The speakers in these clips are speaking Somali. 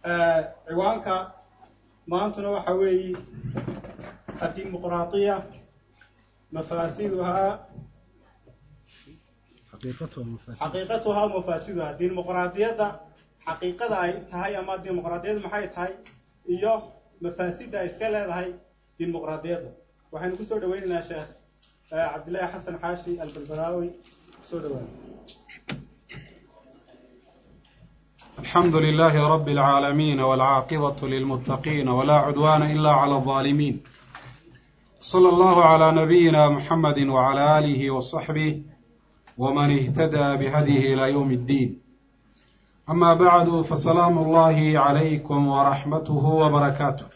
ciwaanka maantuna waxa weeye addimuqraadiya mafaasiduhaa xaqiiqatuhaa mafaasiduhaa dimuqraadiyadda xaqiiqada ay tahay ama dimuqraadiyaddu maxay tahay iyo mafaasidda ay iska leedahay dimuqraadiyadda waxaynu kusoo dhaweynaynaa sheekh cabdillaahi xasan xaashi albalbalaawi kusoo dhawaana الحمد لله رب العالمين والعاقبة للمتقين ولا عدوان إلا على الظالمين صلى الله على نبينا محمد وعلى آله وصحبه ومن اهتدى بهديه إلى يوم الدين أما بعد فسلام الله عليكم ورحمته وبركاته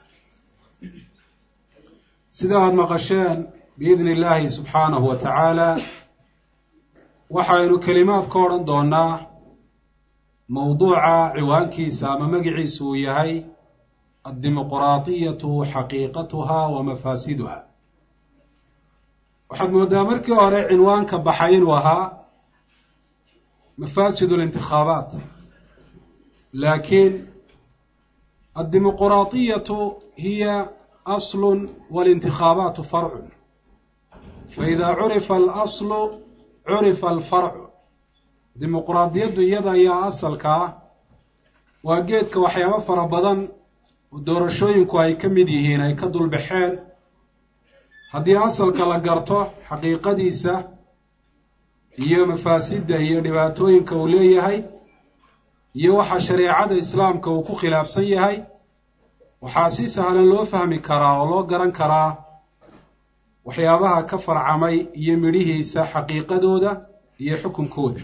سيداد مقشان بإذن الله سبحانه وتعالى waxaynu kelimaad ka odhan doonaa mowduuca ciwaankiisa ama magiciisu uu yahay addimuqraadiyatu xaqiiqatuha wa mafaasiduha waxaad moodaa markii hore cinwaanka baxay inuu ahaa mafaasid اlintikhaabaat laakiin addimuqraadiyatu hiya aslu walintikhaabaatu farcu faida curifa alaslu curifa alfarcu dimuqraadiyaddu iyada ayaa asalkaa waa geedka waxyaabo fara badan oo doorashooyinku ay ka mid yihiin ay ka dulbaxeen haddii asalka la garto xaqiiqadiisa iyo mafaasidda iyo dhibaatooyinka uu leeyahay iyo waxa shareecada islaamka uu ku khilaafsan yahay waxaa si sahlan loo fahmi karaa oo loo garan karaa waxyaabaha ka farcamay iyo midhihiisa xaqiiqadooda iyo xukunkooda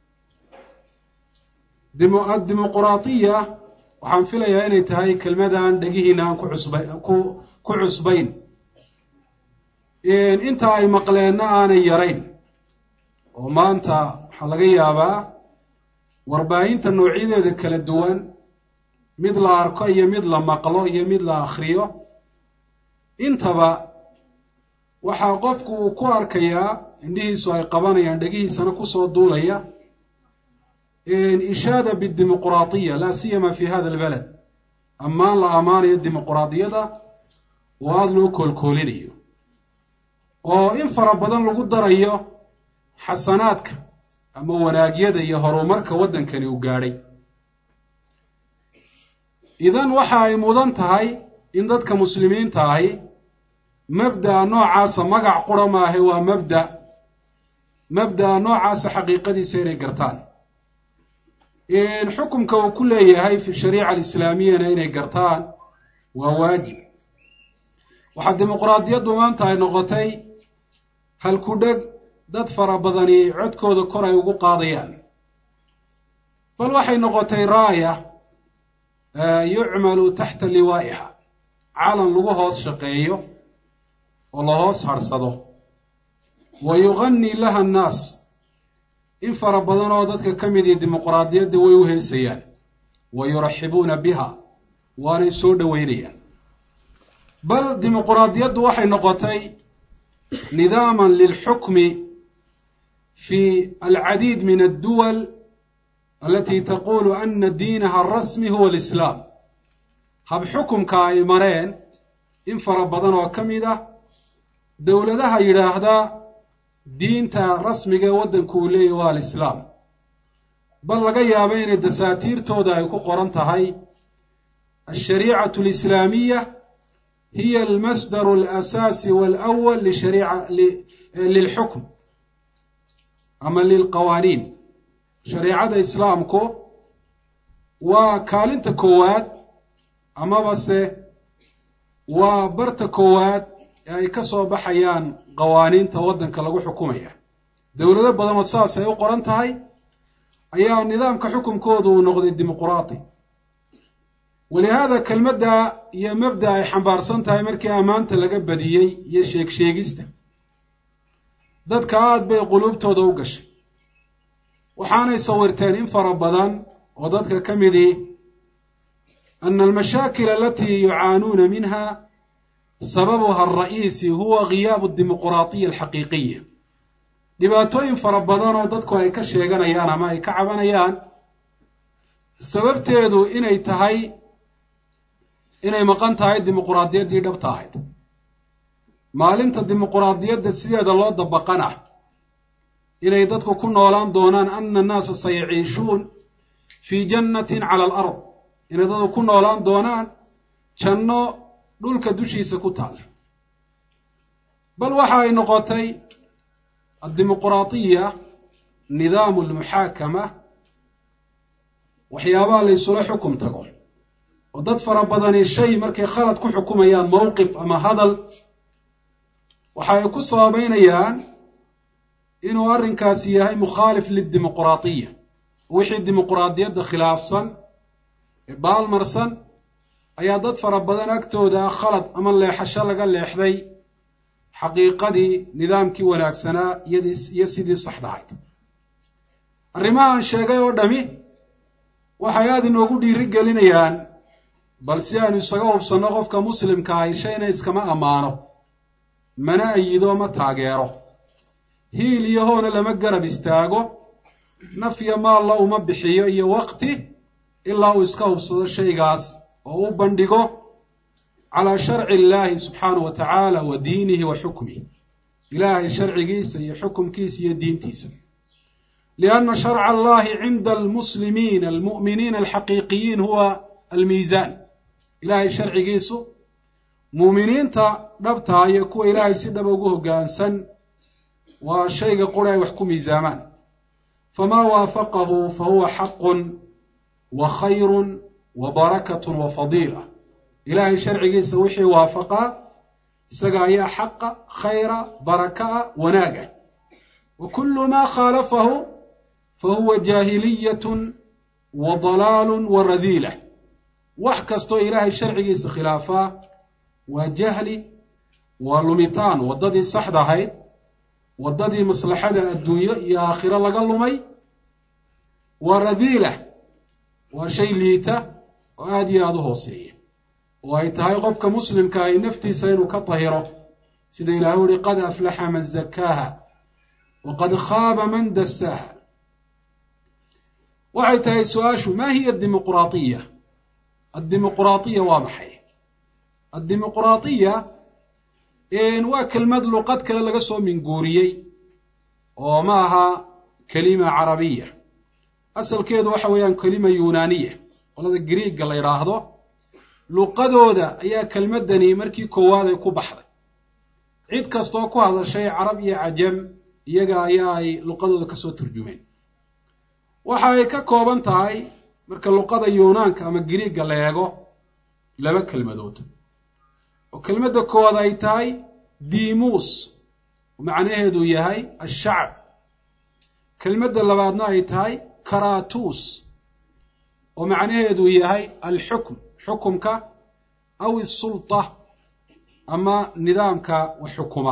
addimuqraadiya waxaan filayaa inay tahay kelmadan dhegihiina aan ku cusba ku ku cusbayn inta ay maqleenna aanay yarayn oo maanta waxaa laga yaabaa warbaahinta noocyadeeda kala duwan mid la arko iyo mid la maqlo iyo mid la akhriyo intaba waxaa qofku uu ku arkayaa indhihiisu ay qabanayaan dhegihiisana kusoo duulaya ishaada bidimuqraadiya laa siyama fi hada albalad ammaan la ammaanayo dimuqraadiyada oo aada loo koolkoolinayo oo in fara badan lagu darayo xasanaadka ama wanaagyada iyo horumarka waddankani uu gaadhay idan waxa ay mudan tahay in dadka muslimiinta ahi mabda'a noocaasa magac qura maahe waa mabda mabda'a noocaasa xaqiiqadiisa inay gartaan xukumka uu ku leeyahay fi shariica alislaamiyana inay gartaan waa waajib waxaa dimuqraadiyaddu maanta ay noqotay halku dheg dad fara badani codkooda kor ay ugu qaadayaan bal waxay noqotay raaya yucmalu taxta liwaa'iha calan lagu hoos shaqeeyo oo la hoos harsado wa yugani laha annaas in fara badan oo dadka ka mid ihi dimuqraadiyadda way u heesayaan wa yuraxibuuna biha waanay soo dhoweynayaan bal dimuqraadiyaddu waxay noqotay nidaaman lilxukmi fi alcadiid min adduwal alati taqulu ana diinaha arasmi huwa alislaam hab xukumka ay mareen in fara badan oo ka mid ah dowladaha yidhaahdaa diinta rasmiga ee waddanku uu leeyahy waa alislaam bal laga yaabo inay dasaatiirtooda ay ku qoran tahay alshariicatu alislaamiya hiya almasdaru alasaasi walawal lishariica lilxukm ama lilqawaaniin shareicada islaamku waa kaalinta koowaad amaba se waa barta koowaad ee ay ka soo baxayaan qawaaniinta waddanka lagu xukumaya dowlado badan oo saas ay u qoran tahay ayaa nidaamka xukunkoodu uu noqday dimuqraati walihaada kelmadda iyo mabda ay xambaarsan tahay markii ammaanta laga badiyey iyo sheeg sheegista dadka aada bay quluubtooda u gashay waxaanay sawirteen in fara badan oo dadka ka midii ana almashaakil alatii yucaanuuna minha sababuha alra'iisi huwa giyaabu dimuqraadiya alxaqiiqiya dhibaatooyin fara badan oo dadku ay ka sheeganayaan ama ay ka cabanayaan sababteedu inay tahay inay maqan tahay dimuquraadiyaddii dhabta ahayd maalinta dimuquraadiyadda sideeda loo dabaqana inay dadku ku noolaan doonaan ana annaasa sayaciishuun fii jannatin cala alard inay dadku ku noolaan doonaan janno dhulka dushiisa ku taal bal waxa ay noqotay addimuquraadiya nidaamu almuxaakama waxyaabaha la ysula xukum tago oo dad fara badani shay markay khalad ku xukumayaan mowqif ama hadal waxa ay ku sababeynayaan inuu arrinkaasi yahay mukhaalif lidimuquraadiya wixii dimuquraadiyadda khilaafsan ee baalmarsan ayaa dad fara badan agtooda khalad ama leexasho laga leexday xaqiiqadii nidaamkii wanaagsanaa iyo sidii saxdahayd arrimahaan sheegay oo dhami waxay aada inoogu dhiiri gelinayaan bal si aanu isaga hubsanno qofka muslimka ahi shayna iskama ammaano mana ayido ma taageero hiil iyo hoona lama garab istaago naf iyo maalla uma bixiyo iyo waqti ilaa uu iska hubsado shaygaas oo u bandhigo calaa sharci illaahi subxaanahu wa tacaala wa diinihi wa xukmihi ilaahay sharcigiisa iyo xukumkiisa iyo diintiisa lianna sharca allahi cinda almuslimiina almu'miniina alxaqiiqiyiin huwa almiisaan ilaahay sharcigiisu muuminiinta dhabtaa iyo kuwa ilaahay si dhaba ugu hoggaansan waa shayga qura ay wax ku miisaamaan famaa waafaqahu fa huwa xaqun wa khayrun wa barakatun wa fadiila ilaahay sharcigiisa wixii waafaqaa isaga ayaa xaqa khayra baraka'a wanaaga wa kullu maa khaalafahu fa huwa jaahiliyatun wa dalaalun wa radiila wax kastoo ilaahay sharcigiisa khilaafaa waa jahli waa lumitaan waddadii saxda ahayd waddadii maslaxada adduunyo iyo aakhiro laga lumay waa radiila waa shay liita oo aada iyo aada u hooseeya oo ay tahay qofka muslimka ahi naftiisa inuu ka tahiro sida ilahay uhi qad aflaxa man zakaaha wa qad khaaba man dasaaha waxay tahay su-aashu ma hiya dimuquraadiya addimuquraadiya waa maxay addimuquraadiya waa kelmad luqad kale laga soo minguuriyey oo ma aha kelima carabiya asalkeedu waxa weeyaan kelima yunaaniya qolada griigga la yidhaahdo luqadooda ayaa kelmaddani markii koowaad ay ku baxday cid kastoo ku hadashay carab iyo cajam iyaga ayaa ay luqadooda kasoo turjumeen waxa ay ka kooban tahay marka luqada yunaanka ama griigga la eego laba kelmadood oo kelmadda koowaad ay tahay dimuus oo macnaheedu yahay ashacb kelmadda labaadna ay tahay karatus oo macnaheedu yahay alxukm xukumka aw isulta ama nidaamka wax xukuma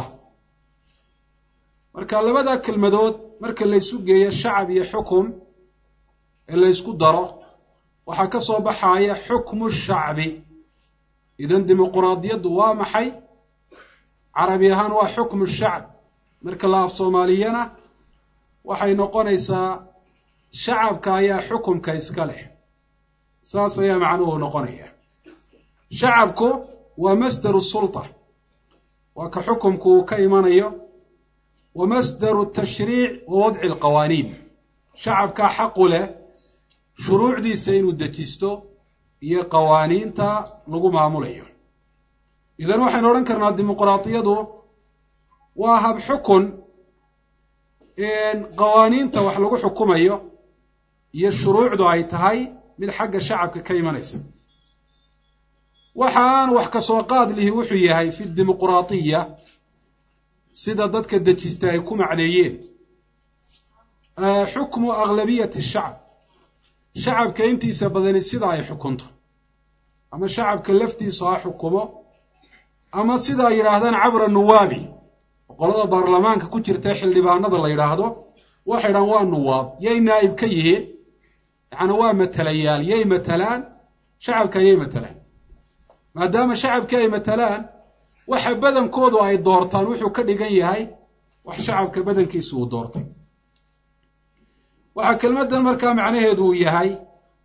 marka labada kelmadood marka laysu geeyo shacab iyo xukum ee laysku daro waxaa ka soo baxaya xukmu shacbi idan dimuquraadiyaddu waa maxay carabi ahaan waa xukmu shacb marka la af soomaaliyana waxay noqonaysaa shacabka ayaa xukumka iska leh saas ayaa macnuhu noqonaya shacabku waa masdaru sulta waa ka xukumku uu ka imanayo wa masdaru tashriic wa wadci alqawaaniin shacabkaa xaqu leh shuruucdiisa inuu dejisto iyo qawaaniinta lagu maamulayo idan waxaynu odhan karnaa dimuquraadiyadu waa hab xukun qawaaniinta wax lagu xukumayo iyo shuruucdu ay tahay mid xagga shacabka ka imanaysa waxa aan wax kasoo qaad lihi wuxuu yahay fi dimuquraadiya sida dadka dejista ay ku macneeyeen xukmu aglabiyati shacab shacabka intiisa badani sida ay xukunto ama shacabka laftiisu ha xukumo ama sida ay yidhaahdaan cabra nuwaabi qolada baarlamaanka ku jirta xildhibaanada la yidhaahdo waxay dhahaan waa nuwaab yay naa'ib ka yihiin yacni waa matalayaal yay matalaan shacabka yay matalaan maadaama shacabkii ay matalaan waxa badankoodu ay doortaan wuxuu ka dhigan yahay wax shacabka badankiisu uu doortay waxaa kelmaddan markaa macnaheedu uu yahay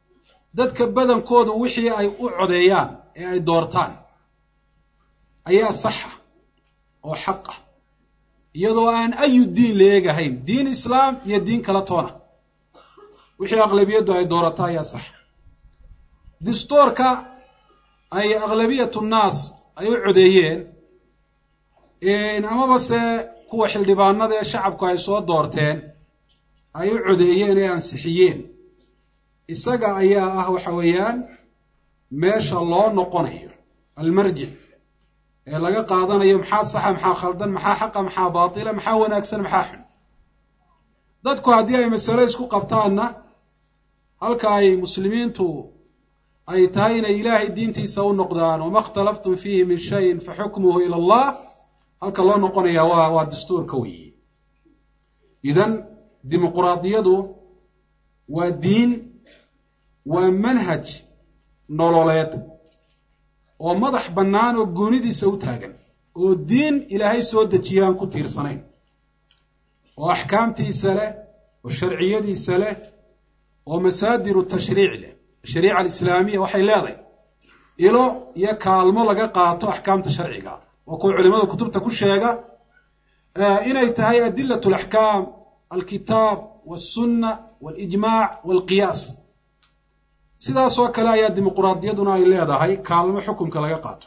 dadka badankoodu wixii ay u codeeyaan ee ay doortaan ayaa saxa oo xaqa iyadoo aan ayu diin la eegahayn diin islaam iyo diin kala toona wixii aqlabiyaddu ay doorato ayaa saxa dastuurka ay aqlabiyatu nnaas ay u codeeyeen amaba se kuwa xildhibaanada ee shacabku ay soo doorteen ay u codeeyeen ee ansixiyeen isaga ayaa ah waxa weeyaan meesha loo noqonayo almarjic ee laga qaadanayo maxaa saxa maxaa khaldan maxaa xaqa maxaa baatila maxaa wanaagsan maxaa xun dadku haddii ay masale isku qabtaanna halka ay muslimiintu ay tahay inay ilaahay diintiisa u noqdaan wama اkhtalaftum fiihi min shayin faxukmuhu ila allah halka loo noqonaya waa waa dastuurka weeye idan dimuquraadiyadu waa diin waa manhaj nololeed oo madax bannaan oo goonidiisa u taagan oo diin ilaahay soo dejiya aan ku tiirsanayn oo axkaamtiisa leh oo sharciyadiisa leh oo masaadiru tashriic leh ashariica alislaamiya waxay leedahay ilo iyo kaalmo laga qaato axkaamta sharciga waa kuwa culimada kutubta ku sheega inay tahay adilat alaxkaam alkitaab walsunna walijmaac walqiyaas sidaasoo kale ayaa dimuquraadiyaduna ay leedahay kaalmo xukunka laga qaato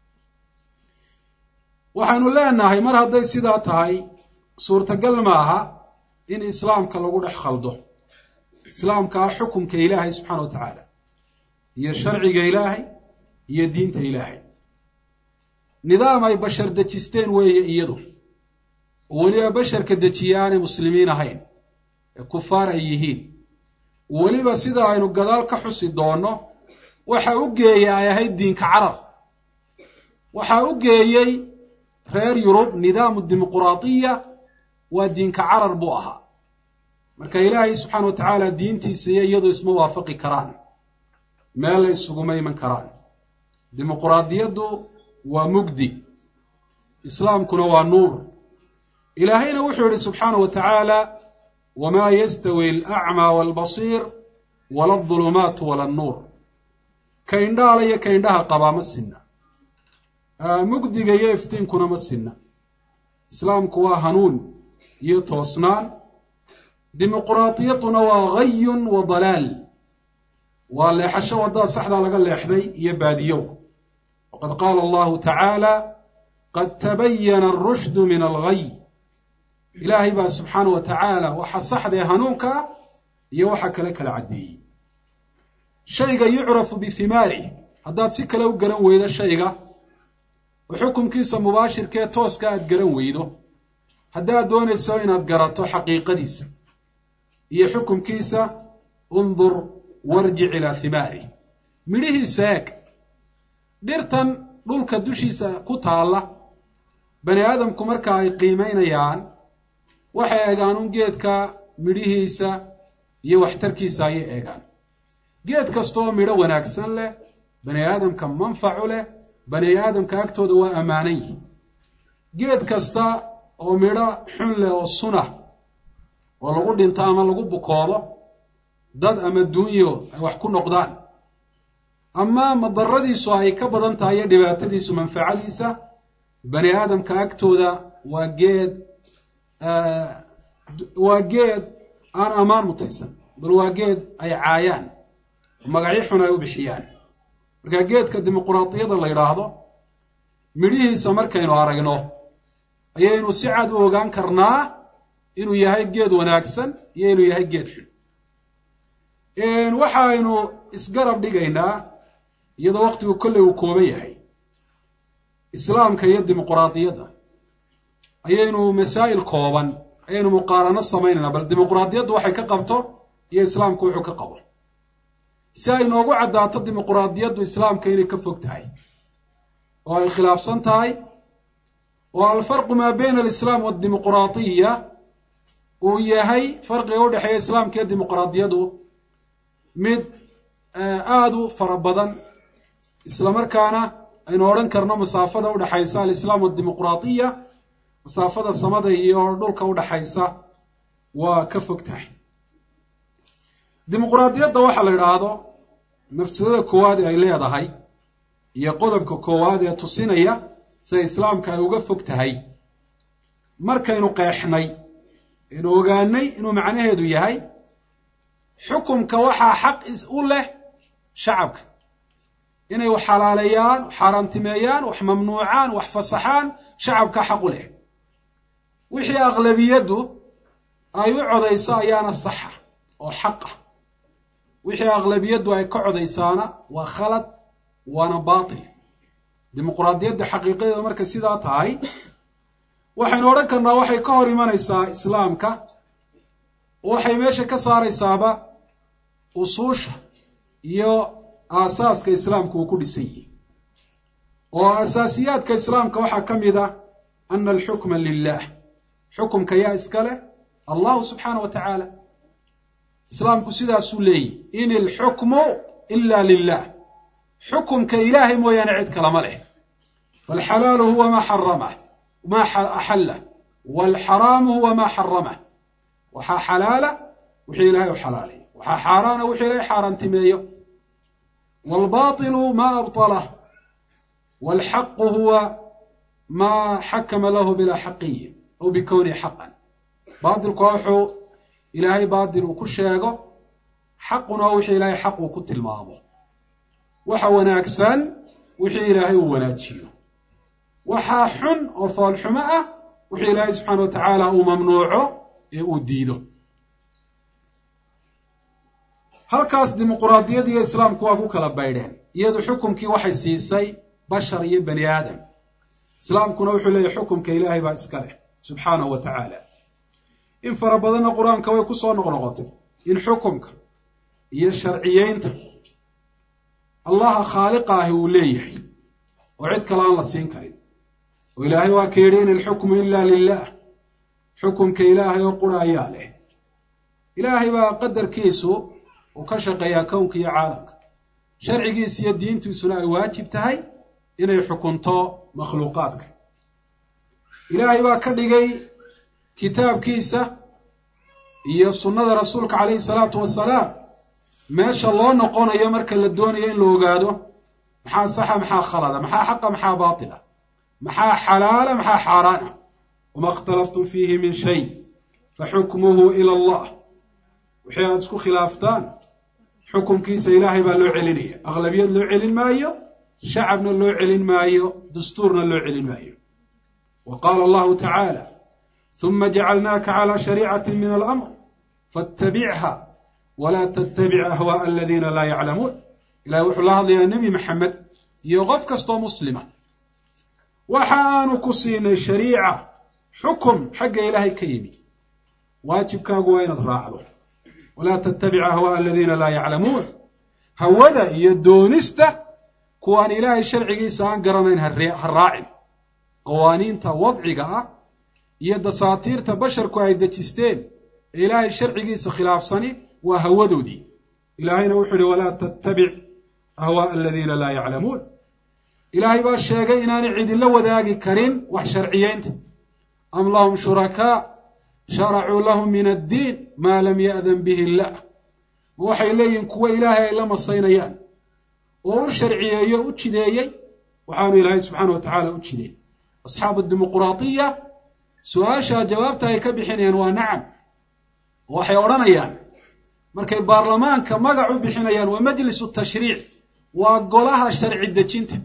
waxaynu leenahay mar hadday sidaa tahay suurtagal maaha in islaamka lagu dhex khaldo islaamka ah xukunka ilaahay subxaana wa tacaala iyo sharciga ilaahay iyo diinta ilaahay nidaam ay bashar dejisteen weeye iyadu oo weliba basharka dejiya aanay muslimiin ahayn ee kufaar ay yihiin weliba sida aynu gadaal ka xusi doonno waxa u geeyey ay ahayd diinka carar waxaa u geeyey reer yurub nidaamu dimuquraadiya waa diinka carar buu ahaa marka ilaahay subxaana wa tacaala diintiisa iyo iyadu isma waafaqi karaan meel la isuguma iman karaan dimuquraadiyaddu waa mugdi islaamkuna waa nuur ilaahayna wuxuu yihi subxaana wa tacaala wma yastawi alacmaa walbasiir wala adulumaatu wala annuur ka indhaala iyo ka indhaha qabaa ma sinna mugdiga iyo iftiinkuna ma sinna islaamku waa hanuun iyo toosnaan dimuquraadiyaduna waa gayun wa dalaal waa leexasho waddaa saxdaa laga leexday iyo baadiyow waqad qaala allahu tacaala qad tabayana arushdu min algay ilaahay baa subxaana wa tacaala waxa saxdee hanuunka ah iyo waxa kale kala caddeeyey shayga yucrafu bihimaarih haddaad si kale u garan weydo shayga oo xukunkiisa mubaashirkee tooska aad garan weydo haddaad doonayso inaad garato xaqiiqadiisa iyo xukunkiisa undur warjic ilaa himaarih midhihiisa eeg dhirtan dhulka dushiisa ku taalla bani aadamku marka ay qiimaynayaan waxay eegaan un geedka midhihiisa iyo waxtarkiisa ayay eegaan geed kastaoo midho wanaagsan leh bani aadamka manfacu leh bani aadamka agtooda waa ammaanan yihi geed kasta oo midho xun leh oo sunah oo lagu dhinto ama lagu bukoodo dad ama duunyo ay wax ku noqdaan ama madaradiisu ay ka badan tahay iyo dhibaatadiisu manfacadiisa bani aadamka agtooda waa geed waa geed aan ammaan mutaysan bal waa geed ay caayaan magacyo xun ay u bixiyaan marka geedka dimuquraadiyada la yidhaahdo midhihiisa markaynu aragno ayaynu si cad u ogaan karnaa inuu yahay geed wanaagsan iyo inuu yahay geed xun waxaynu isgarab dhigaynaa iyadoo waqtigu kolley uu kooban yahay islaamka iyo dimuquraadiyadda ayaynu masaa'il kooban ayaynu muqaarano samaynaynaa bal dimuquraadiyaddu waxay ka qabto iyo islaamku wuxuu ka qabo si ay noogu caddaato dimuquraadiyaddu islaamka inay ka fog tahay oo ay khilaafsan tahay oo alfarqu maa bayna alislaam waadimuquraadiya uu yahay farqiga u dhexeeya islaamka iyo dimuquraadiyadu mid aada u fara badan isla markaana aynu odhan karno masaafada udhexaysa alislaam wadimuquraadiya masaafada samada iyo dhulka udhaxaysa waa ka fog tahay dimuquraadiyadda waxa la idhaahdo mafsadada koowaad ee ay leedahay iyo qodobka koowaad ee tusinaya sida islaamka ay uga fog tahay markaynu qeexnay aynu ogaanay inuu macnaheedu yahay xukumka waxaa xaq u leh shacabka inay wax xalaaleeyaan wax xaaraantimeeyaan wax mamnuucaan wax fasaxaan shacabka xaq u leh wixii aqlabiyaddu ay u codayso ayaana saxa oo xaqa wixii aqlabiyaddu ay ka codaysaana waa khalad waana baatil dimuquraadiyadda xaqiiqadeeda markay sidaa tahay waxaynu odhan karnaa waxay ka hor imanaysaa islaamka oo waxay meesha ka saaraysaaba usuusha iyo aasaaska islaamka uu ku dhisan yihi oo asaasiyaadka islaamka waxaa ka mid ah ana alxukma lilah xukumka yaa iska leh allahu subxaana wa tacaala islaamku sidaasuu leeyihi in ilxukmu ila lilah xukumka ilaahay mooyaane cid kalama leh falxalaalu huwa maa xaramah maa axallah waalxaraamu huwa maa xaramah waxaa xalaala wixii ilaahay u xalaalay waxaa xaaraana wixii ilaahay xaaraantimeeyo waalbaطilu maa abطalah waalxaqu huwa maa xakama lahu bilaa xaqiyi aw bikownihi xaqan baatilku waa wuxuu ilaahay baatil uu ku sheego xaquna waa wixii ilaahay xaq uu ku tilmaamo waxa wanaagsan wixii ilaahay uu wanaajiyo waxaa xun oo foolxumo ah wixii ilaahay subxaana wa tacaala uu mamnuuco ee uu diido halkaas dimuquraadiyad iyo islaamku waa ku kala baydheen iyadu xukumkii waxay siisay bashar iyo bani aadam islaamkuna wuxuu leeyahy xukumka ilaahay baa iska leh subxaanahu wa tacaala in fara badanna qur-aanka way ku soo noqnoqotay in xukumka iyo sharciyeynta allaha khaaliqa ahi uu leeyahay oo cid kale aan la siin karin oo ilaahay waa ka yidhi in ilxukmu ila lilah xukumka ilaahay oo qura ayaa leh ilaahay baa qadarkiisu uu ka shaqeeyaa kownka iyo caalamka sharcigiisa iyo diintiisuna ay waajib tahay inay xukunto makhluuqaadka ilaahay baa ka dhigay kitaabkiisa iyo sunnada rasuulka calayhi salaatu wasalaam meesha loo noqonayo marka la doonayo in la ogaado maxaa saxa maxaa khalada maxaa xaqa maxaa baatila maxaa xalaala maxaa xaaraana wama اkhtalaftum fiihi min shay faxukmuhu ila allah wixii aada isku khilaaftaan xukumkiisa ilaahay baa loo celinaya aqlabiyad loo celin maayo shacabna loo celin maayo dastuurna loo celin maayo wa qaala allahu tacaala ثuma jacalnaaka calى shariicati min alamr faاtabicha wla tttabic ahwaaءa aladiina laa yaclamuun ilahay wuxuu la hadlayaa nebi maxamed iyo qof kastoo muslima waxa aanu ku siinay shariica xukum xagga ilaahay ka yimi waajibkaagu waa inaad raacdo walaa tattabic ahwaaءa aladiina laa yaclamuun hawada iyo doonista kuwaan ilaahay sharcigiisa aan garanayn ha raacin qawaaniinta wadciga ah iyo dasaatiirta basharku ay dejisteen ee ilaahay sharcigiisa khilaafsani waa hawadoodii ilaahayna wuxuu ihi walaa tattabic ahwaaءa aladiina laa yaclamuun ilaahay baa sheegay inaanay cidinla wadaagi karin wax sharciyeynta am lahum shurakaa sharacuu lahum min addiin maa lam ya'dan bihi illah ma waxay leeyihin kuwo ilaahay ay la masaynayaan oo u sharciyeeyo u jideeyey waxaanu ilaahay subxaana wa tacaala u jideeyey asxaabu dimuquraadiya su-aashaa jawaabta ay ka bixinayaan waa nacam waxay odhanayaan markay baarlamaanka magac u bixinayaan waa majlisu tashriic waa golaha sharci dejinta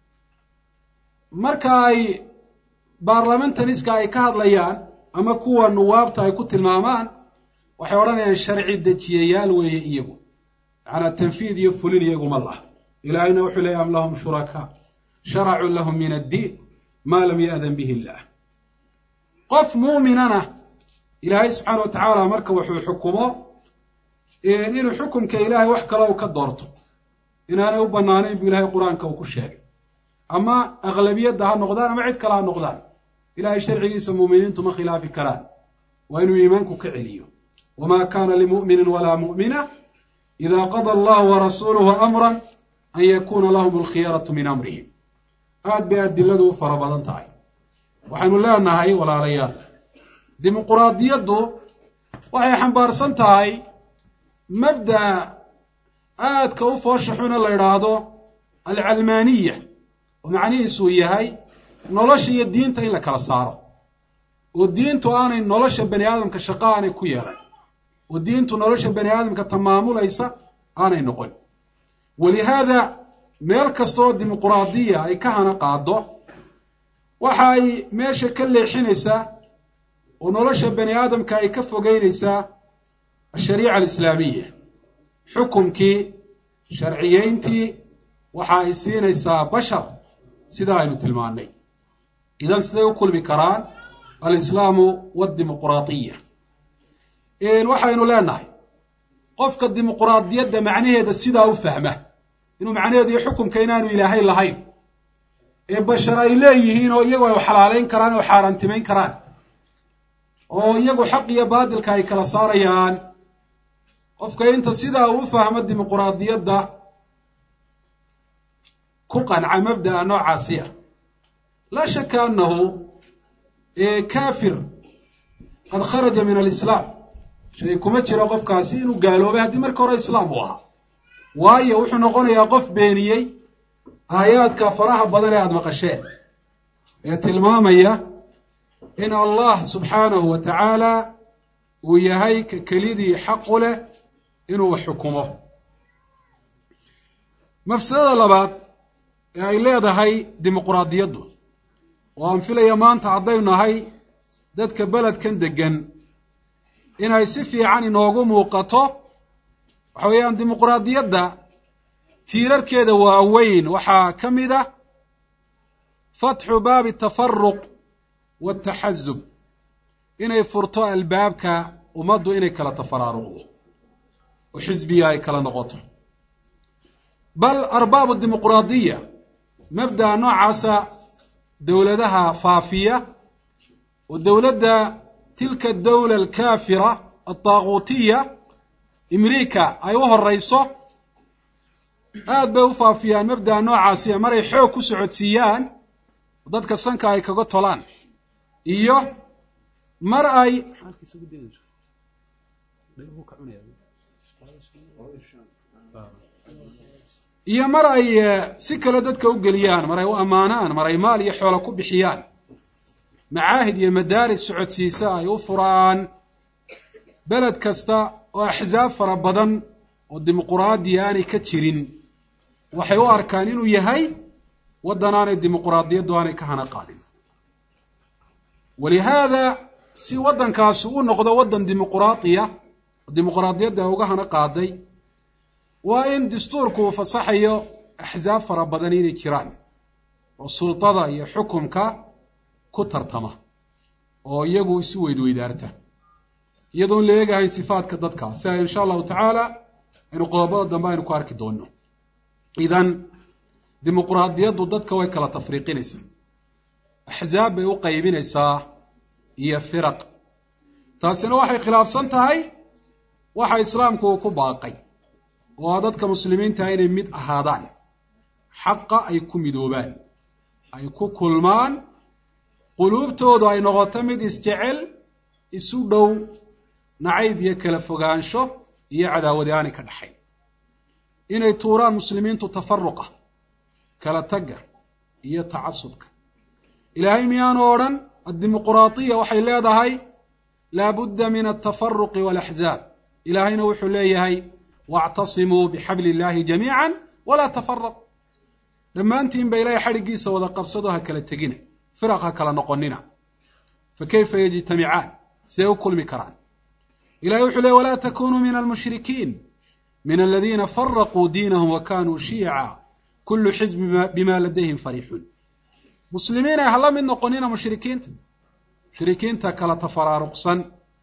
marka ay baarlamentariska ay ka hadlayaan ama kuwa nuwaabta ay ku tilmaamaan waxay odhanayaan sharci dejiyayaal weeye iyagu macanaa tanfiid iyo fulin iyaguma laha ilaahayna wuxuu leeyay am lahum shurakaa sharacuu lahum min addiin maa lam ya'dan bihi illah qof muuminana ilaahay subxaana wa tacaala marka wuxuu xukumo inuu xukumka ilaahay wax kale u ka doorto inaanay u banaanayn buu ilahay qur-aanka uu ku sheegay ama aqlabiyadda ha noqdaan ama cid kale ha noqdaan ilahay sharcigiisa muuminiintu ma khilaafi karaan waa inuu iimaanku ka celiyo wamaa kaana limu'minin walaa mu'mina ida qada allahu warasuuluhu amran an yakuuna lahum alkhiyaratu min amrihim aad bay adiladu u fara badan tahay waxaynu leenahay walaalayaal dimuquraadiyaddu waxay xambaarsan tahay mabda'a aadka u foosha xuna la idhaahdo alcalmaaniya oo macnihiisuu yahay nolosha iyo diinta in la kala saaro oo diintu aanay nolosha bani aadamka shaqo aanay ku yeelan oo diintu nolosha bani aadamka tamaamulaysa aanay noqon walihaada meel kasta oo dimuquraadiya ay ka hana qaado waxa ay meesha ka leexinaysaa oo nolosha bani aadamka ay ka fogeynaysaa ashariica alislaamiya xukumkii sharciyeyntii waxa ay siinaysaa bashar sida aynu tilmaannay idan siday u kulmi karaan alislaamu wadimuquraadiya waxaynu leenahay qofka dimuquraadiyadda macnaheeda sidaa u fahma inuu macnaheedu iyo xukumka inaanu ilaahay lahayn ee bashar ay leeyihiin oo iyagu ay xalaaleyn karaan oo xaaraantimayn karaan oo iyagu xaq iyo baadilka ay kala saarayaan qofka inta sidaa uu u fahmo dimuquraadiyadda ku qanca mabda'a noocaasi ah laa shaka annahu kafir qad kharaja min alislaam shay kuma jiro qofkaasi inuu gaaloobay haddii marka hore islaam uu ahaa waayo wuxuu noqonayaa qof beeniyey aayaadka faraha badan ee aada maqasheen ee tilmaamaya in allah subxaanahu wa tacaala uu yahay ka kelidii xaqu leh inuu wax xukumo mafsadada labaad ee ay leedahay dimuquraadiyaddu oo aan filaya maanta haddaynu nahay dadka beledkan deggan inay si fiican inoogu muuqato waxa weeyaan dimuquraadiyadda tiirarkeeda waaweyn waxaa ka mid ah fatxu baabi tafaruq wataxasub inay furto albaabka ummaddu inay kala tafaraaruqdo oo xisbiya ay kala noqoto bal arbaabu dimuquraadiya mabda'a noocaasa dowladaha faafiya oo dowladda tilka dawla alkaafira altaaguutiya imriika ay u horeyso aad bay u faafiyaan mabda'a noocaasiya maray xoog ku socodsiiyaan dadka sanka ay kaga tolaan iyo mar ay iyo mar ay si kale dadka u geliyaan mar ay u ammaanaan mar ay maal iyo xoolo ku bixiyaan macaahid iyo madaaris socodsiisa ay u furaan beled kasta oo axsaab fara badan oo dimuquraadiya aanay ka jirin waxay u arkaan inuu yahay waddan aanay dimuquraadiyaddu aanay ka hana qaadin walihaada si waddankaasi u noqdo waddan dimuquraadiya oo dimuquraadiyadda uga hana qaaday waa in dastuurku uu fasaxayo axsaab fara badan inay jiraan oo sultada iyo xukumka ku tartama oo iyagu isu weydweydaarta iyadoon la eegahayn sifaadka dadka si ay insha allahu tacaala aynu qodobada dambe aynu ku arki doonno idan dimuquraadiyaddu dadka way kala tafriiqinaysaa axsaab bay u qaybinaysaa iyo firaq taasina waxay khilaafsan tahay waxa islaamku uu ku baaqay oo a dadka muslimiinta inay mid ahaadaan xaqa ay ku midoobaan ay ku kulmaan quluubtoodu ay noqoto mid isjecel isu dhow nacayb iyo kala fogaansho iyo cadaawadi aanay ka dhaxayn inay tuuraan muslimiintu tafaruqa kala tagga iyo tacasubka ilaahay miyaanu odhan addimuquraadiya waxay leedahay laabudda min altafaruqi waalaxzaab ilaahayna wuxuu leeyahay waactasimuu bixabli illahi jamiica walaa tafaraqu dhammaantiin ba ilahay xadhiggiisa wada qabsado ha kala tegina firaq ha kala noqonina fa kayfa yajtamicaan siday u kulmi karaan ilahay wuxuu leey walaa takunuu min almushrikiin min aladiina faraquu diinahum wa kanuu shiica kullu xizbi bima ladayhim fariixuun muslimiin ay hala mid noqonina mushrikiinta mushrikiinta kala tafaraaruqsan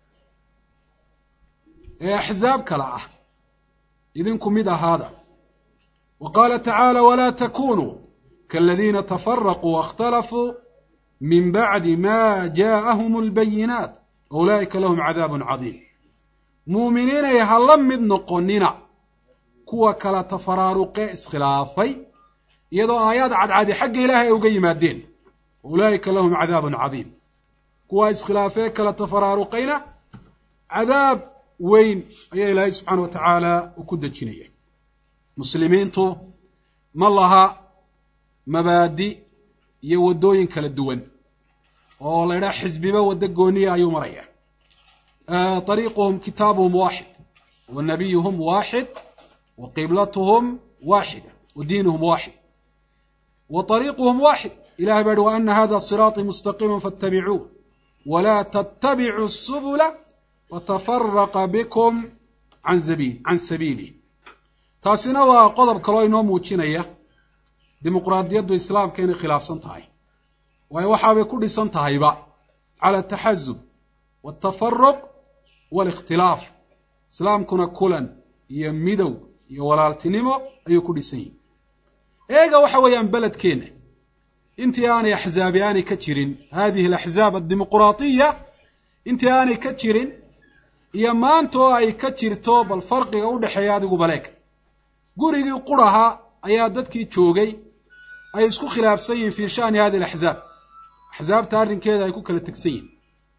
ee axsaab kala ah idinku mid ahaada wa qaala tacaala walaa takunuu kaaladiina tafaraquu waاkhtalafuu min bacdi ma jaaءahum اlbayinaat ulaa'ika lahum cadaab cadiim muuminiinay hala mid noqonina kuwa kala tafaraaruqe iskhilaafay iyadoo aayaad cadcadi xagga ilaahay ay uga yimaadeen ulaa'ika lahum cadaabun cadiim kuwa iskhilaafee kala tafaraaruqayna cadaab weyn ayaa ilaahay subxaana wa tacaala uu ku dejinaya muslimiintu ma laha mabaadi iyo waddooyin kala duwan oo la ydhaha xisbiba waddo gooniya ayuu maraya طariiquhum kitaabuhum waaxid wa nabiyuhum waaxid wa qiblatuhum waaxida wa diinuhum waaxid wa طariiquhum waaxid ilahay baa hi wa ana hada siraaطii mustaqiima faاtabicuuh walaa ttabicuu الsubula watafaraqa bikum an sabiil can sabiilih taasina waa qodob kaloo inoo muujinaya dimuqraadiyaddu islaamka inay khilaafsan tahay waayo waxaabay ku dhisan tahayba cala ataxazub waltafaruq waalikhtilaaf islaamkuna kulan iyo midow iyo walaaltinimo ayuu ku dhisan yihi eega waxa weeyaan beledkeenna intii aanay axzaabi aanay ka jirin hadihi alaxzaab addimuquraatiya intii aanay ka jirin iyo maanta oo ay ka jirto bal farqiga u dhexeeya adigu baleeg gurigii quraha ayaa dadkii joogay ay isku khilaafsan yihiin fii sha'ni hadi alaxzaab axsaabta arrinkeeda ay ku kala tegsan yihin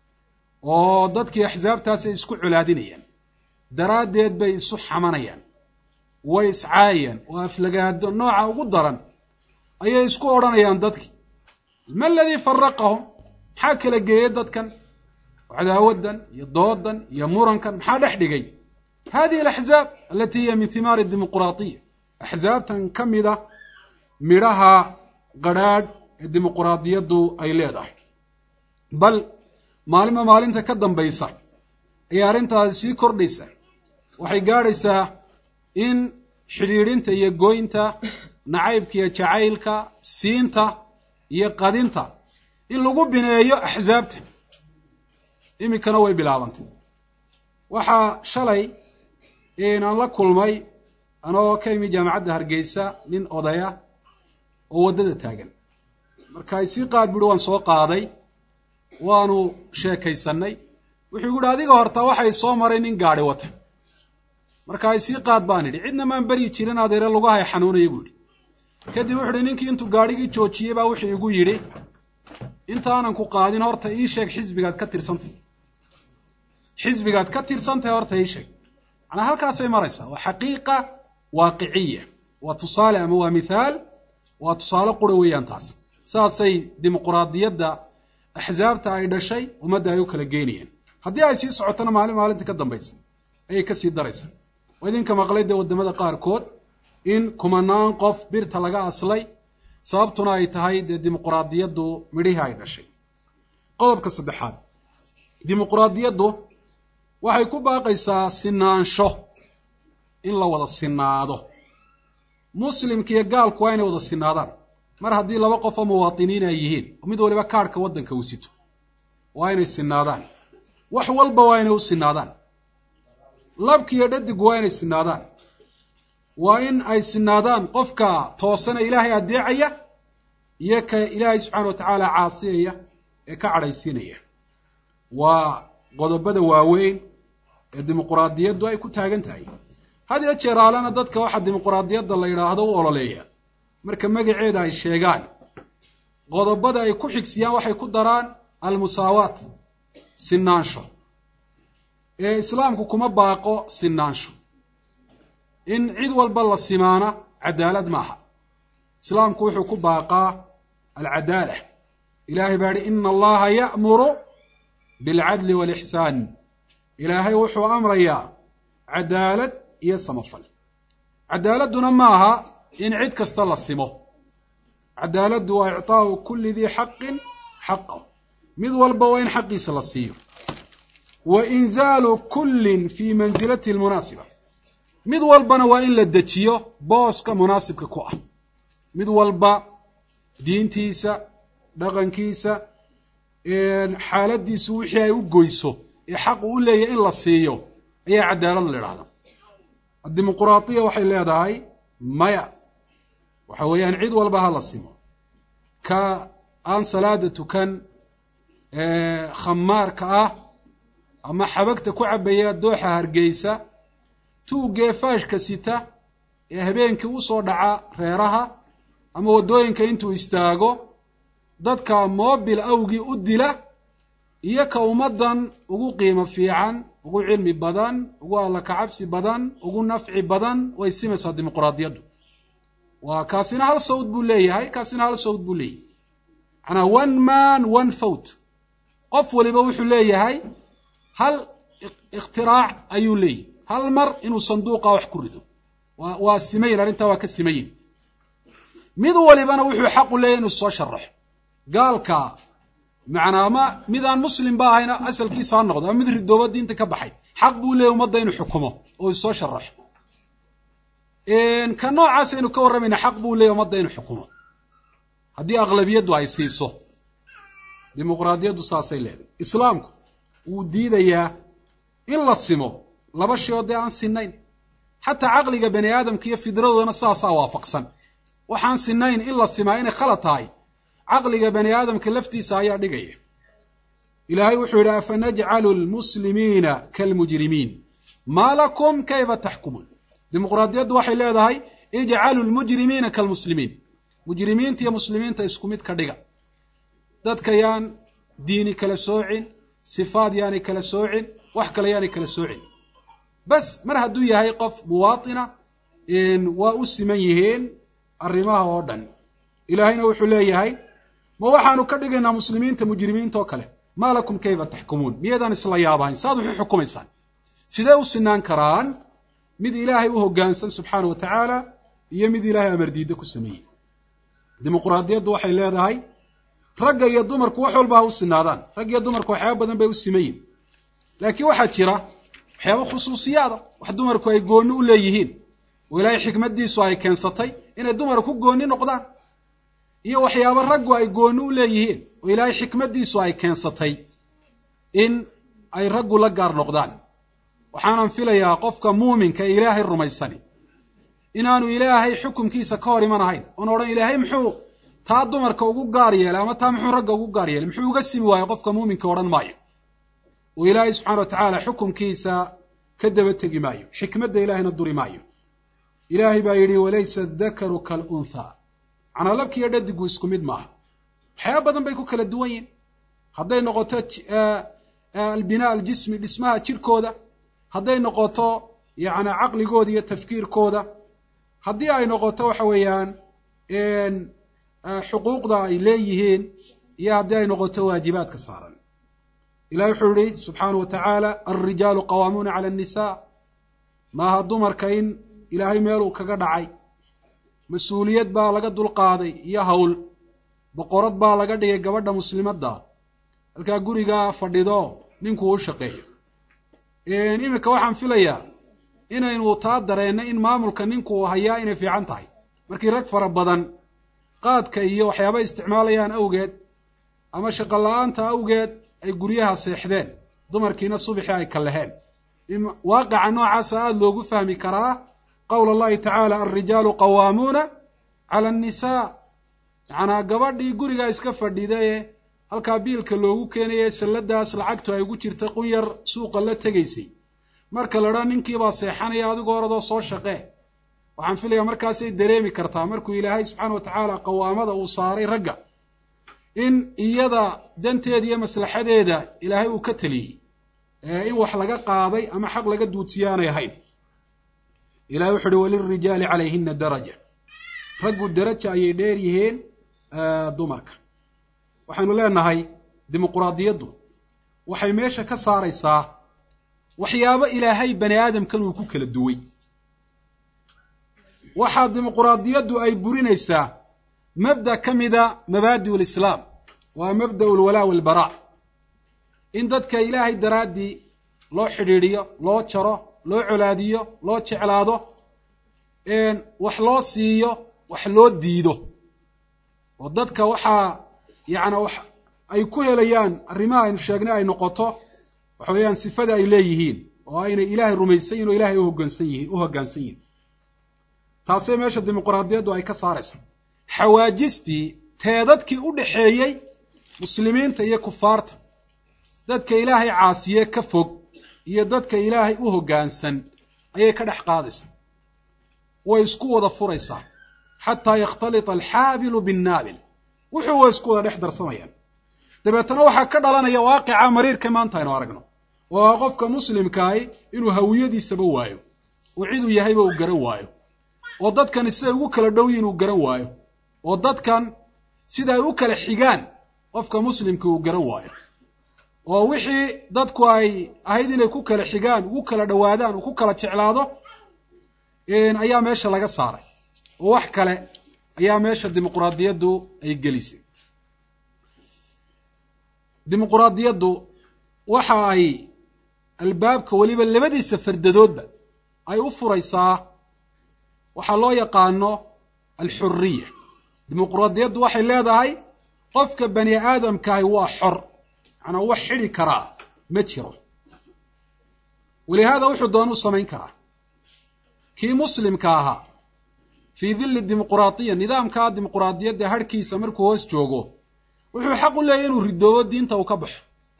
oo dadkii axsaabtaasi ay isku colaadinayaan daraaddeed bay isu xamanayaan way iscaayayaan oo aflagaado nooca ugu daran ayay isku odhanayaan dadkii ma aladii faraqahum maxaa kala geeyey dadkan cadaawaddan iyo doodan iyo murankan maxaa dhex dhigay hadihi alaxzaab alati hiya min himaari dimuquraatiya axsaabtan ka mid a midhaha qadrhaadh ee dimuquraadiyaddu ay leedahay bal maalinba maalinta ka dambaysa ayay arrintaasi sii kordhaysa waxay gaadhaysaa in xidhiidhinta iyo goynta nacaybka iyo jacaylka siinta iyo qadinta in lagu bineeyo axsaabta iminkana way bilaabantay waxaa shalay aan la kulmay anagoo ka imi jaamacadda hargeysa nin odaya oo waddada taagan marka ay sii qaad buuhi waan soo qaaday waanu sheekaysanay wuxuu igu yihi adiga horta waxay soo maray nin gaadhi wata marka ay sii qaad baan idhi cidna maan beryi jirin adeere lugahay xanuunaya buu idhi kadib wuxu uhi ninkii intuu gaadhigii joojiyey baa wuxuu igu yidhi intaanan ku qaadin horta ii sheeg xisbigaad ka tirsantahy xisbigaad ka tirsantahay horta ii sheeg macnaa halkaasay maraysaa waa xaqiiqa waaqiciya waa tusaale ama waa mithaal waa tusaale qura weeyaan taas saasay dimuquraadiyadda axsaabta ay dhashay ummadda ay u kala geynayeen haddii ay sii socotona maalin maalinta ka dambaysa ayay kasii daraysa oo idinka maqlay dee waddamada qaarkood in kumanaan qof birta laga aslay sababtuna ay tahay dee dimuquraadiyaddu midhihii ay dhashay qodobka saddexaad dimuquraadiyaddu waxay ku baaqaysaa sinaansho in la wada sinaado muslimka iyo gaalku waa inay wada sinaadaan mar haddii laba qof oo muwaatiniin ay yihiin oo mid waliba kaarhka waddanka uu sito waa inay sinaadaan wax walba waa inay u sinaadaan labki iyo dhadigu waa inay sinaadaan waa in ay sinaadaan qofka toosana ilaahay addeecaya iyo ka ilaahay subxaana wa tacaala caasiyaya ee ka cadhaysiinaya waa qodobada waaweyn ee dimuquraadiyaddu ay ku taagan tahay had iyo jeer aalena dadka waxaa dimuquraadiyadda la yidhaahdo u ololeeya marka magaceeda ay sheegaan qodobada ay ku xigsiyaan waxay ku daraan almusaawaat sinaansho ee islaamku kuma baaqo sinaansho in cid walba la simaana cadaalad maaha islaamku wuxuu ku baaqaa alcadaala ilaahay baa yihi ina allaha ya'muru bilcadli waalixsaan ilaahay wuxuu amrayaa cadaalad iyo samafal cadaaladduna maaha in cid kasta la simo cadaaladdu waa icطaau kuli dii xaqin xaqahu mid walba waa in xaqiisa la siiyo wa inzaalu kullin fii mansilatihi lmunaasiba mid walbana waa in la dejiyo booska munaasibka ku ah mid walba diintiisa dhaqankiisa xaaladiisu wixii ay u goyso ee xaq uu u leeyahy in la siiyo ayaa cadaalad la idhahda addimuquraadiya waxay leedahay maya waxa weeyaan cid walba ha la simo ka aan salaada tukan khamaarka ah ama xabagta ku cabaya dooxa hargeysa tuugee faashka sita ee habeenkii usoo dhaca reeraha ama waddooyinka intuu istaago dadka moobil awgii u dila iyo ka ummaddan ugu qiimo fiican ugu cilmi badan ugu alla kacabsi badan ugu nafci badan way simaysaa dimuquraadiyaddu waa kaasina hal sawd buu leeyahay kaasina hal sawd buu leeyahay manaa one man one vote qof waliba wuxuu leeyahay hal iktiraac ayuu leeyahy hal mar inuu sanduuqa wax ku rido wa waa simayin arrintaa waa ka simayin mid walibana wuxuu xaqu leeyahy inuu soo sharaxo gaalka macnaa ama mid aan muslim ba ahayna asalkiisa ha noqdo ama mid ridooba diinta ka baxay xaq buu leeyahy ummadda inuu xukumo oo isoo sharaxo ka noocaas aynu ka warramayna xaq buu leeyahy ummadda inuu xukumo haddii aqlabiyaddu ay siiso dimuqraadiyaddu saasay leedahay islaamku wuu diidayaa in la simo laba shay oo dee aan sinayn xataa caqliga bani aadamka iyo fidradoodana sidaasaa waafaqsan waxaan sinayn in la simaa inay khalad tahay caqliga bani aadamka laftiisa ayaa dhigaya ilaahay wuxuu yidhi afanajcalu lmuslimiina kalmujrimiin maa lakum kayfa taxkumuun dimuqraadiyaddu waxay leedahay ijcalu lmujrimiina kalmuslimiin mujrimiinta iyo muslimiinta isku mid ka dhiga dadka yaan diini kala soocin sifaad yaanay kala soocin wax kale yaanay kala soocin bas mar hadduu yahay qof muwaatina waa u siman yihiin arrimaha oo dhan ilaahayna wuxuu leeyahay ma waxaanu ka dhigaynaa muslimiinta mujrimiinta oo kale maa lakum kayfa taxkumuun miyaydaan isla yaabahayn saaad waxu xukumaysaan sidee u sinaan karaan mid ilaahay u hoggaansan subxaana wa tacaala iyo mid ilaahay amardiiddo ku sameeyey dimuqraadiyaddu waxay leedahay ragga iyo dumarku wax walba ha u sinaadaan rag iyo dumarku waxyaaba badan bay u simayin laakiin waxaa jira waxyaaba khusuusiyaada wax dumarku ay goonni u leeyihiin oo ilaahay xikmaddiisu ay keensatay inay dumarku ku goonni noqdaan iyo waxyaaba raggu ay goonni u leeyihiin oo ilaahay xikmaddiisu ay keensatay in ay raggu la gaar noqdaan waxaanan filayaa qofka muuminka ee ilaahay rumaysani inaanu ilaahay xukumkiisa ka hor iman ahayn oon odhan ilaahay muxuu taa dumarka ugu gaar yeelay ama taa muxuu ragga ugu gaar yeelay muxuu uga simi waayo qofka muuminka odhan maayo oo ilaahay subxana wa tacaala xukumkiisa ka daba tegi maayo xikmadda ilaahayna duri maayo ilaahay baa yidhi walaysa adakaru kalunthaa macnaa labkiiyo dhadigu isku mid maaha waxyaaba badan bay ku kala duwan yihin hadday noqoto albinaa aljismi dhismaha jirkooda hadday noqoto yacni caqligooda iyo tafkiirkooda haddii ay noqoto waxa weeyaan xuquuqda ay leeyihiin iyo haddii ay noqoto waajibaadka saaran ilahi wuxuu yihi subxaana wa tacaala alrijaalu qawaamuuna cala annisaa maaha dumarka in ilaahay meeluu kaga dhacay mas-uuliyad baa laga dulqaaday iyo hawl boqorad baa laga dhigay gabadha muslimadda halkaa gurigaa fadhido ninkuu u shaqeeyo iminka waxaan filayaa inaynu taa dareenno in maamulka ninku uu hayaa inay fiican tahay markii rag fara badan qaadka iyo waxyaaba isticmaalayaan awgeed ama shaqo la-aanta awgeed ay guryaha seexdeen dumarkiina subixii ay kalleheen waaqica noocaasa aada loogu fahmi karaa qowl allahi tacaala alrijaalu qawaamuuna cala annisaa macnaa gabadhii gurigaa iska fadhidaye halkaa biilka loogu keenaye salladaas lacagtu ay ugu jirta qunyar suuqa la tegaysay marka la dhaa ninkiibaa seexanaya adigoo oradoo soo shaqee waxaan filayaa markaasay dareemi kartaa markuu ilaahay subxaana wa tacaala qawaamada uu saaray ragga in iyada danteeda iyo maslaxadeeda ilaahay uu ka teliyey in wax laga qaaday ama xaq laga duudsiyo aanay ahayn ilahay wuxu uhi walilrijaali calayhina daraja raggu daraja ayay dheer yihiin dumarka waxaynu leenahay dimuquraadiyaddu waxay meesha ka saaraysaa waxyaabo ilaahay bani aadamkan uu ku kala duway waxaa dimuquraadiyaddu ay burinaysaa mabda ka mida mabaadi'u lislaam waa mabda'u lwalaa walbaraa in dadka ilaahay daraaddii loo xidhiidhiyo loo jaro loo colaadiyo loo jeclaado wax loo siiyo wax loo diido oo dadka waxaa yacni wax ay ku helayaan arrimaha aynu sheegnay ay noqoto waxa weeyaan sifada ay leeyihiin oo aynay ilaahay rumaysan yihin oo ilahay uhogaansan yihiin u hoggaansan yihin taasay meesha dimuquraadiyaddu ay ka saaraysa xawaajistii teedadkii u dhaxeeyey muslimiinta iyo kufaarta dadka ilaahay caasiye ka fog iyo dadka ilaahay u hoggaansan ayay ka dhex qaadaysaa way isku wada furaysaa xataa yakhtalita alxaabilu binnaabil wuxuu way isku wada dhex darsamayaan dabeetana waxaa ka dhalanaya waaqica mariirka maanta aynu aragno oo ah qofka muslimkaahi inuu hawiyadiisaba waayo oo ciduu yahayba uu garan waayo oo dadkan siday ugu kala dhow yihin uu garan waayo oo dadkan sida ay u kala xigaan qofka muslimka uu garan waayo oo wixii dadku ay ahayd inay ku kala xigaan ugu kala dhowaadaan uu ku kala jeclaado ayaa meesha laga saaray oo wax kale ayaa meesha dimuquraadiyaddu ay gelisay dimuquraadiyaddu waxa ay albaabka weliba labadiisa fardadoodba ay u furaysaa waxaa loo yaqaano alxuriya dimuquraadiyaddu waxay leedahay qofka bani aadamkaahi waa xor macnaa wax xidhi karaa ma jiro walihaada wuxuu doonuu samayn karaa kii muslimka ahaa fii dilli dimuquraadiya nidaamkaa dimuquraadiyadda harhkiisa markuu hoos joogo wuxuu xaq u leeyahy inuu ridoobo diinta uu ka baxo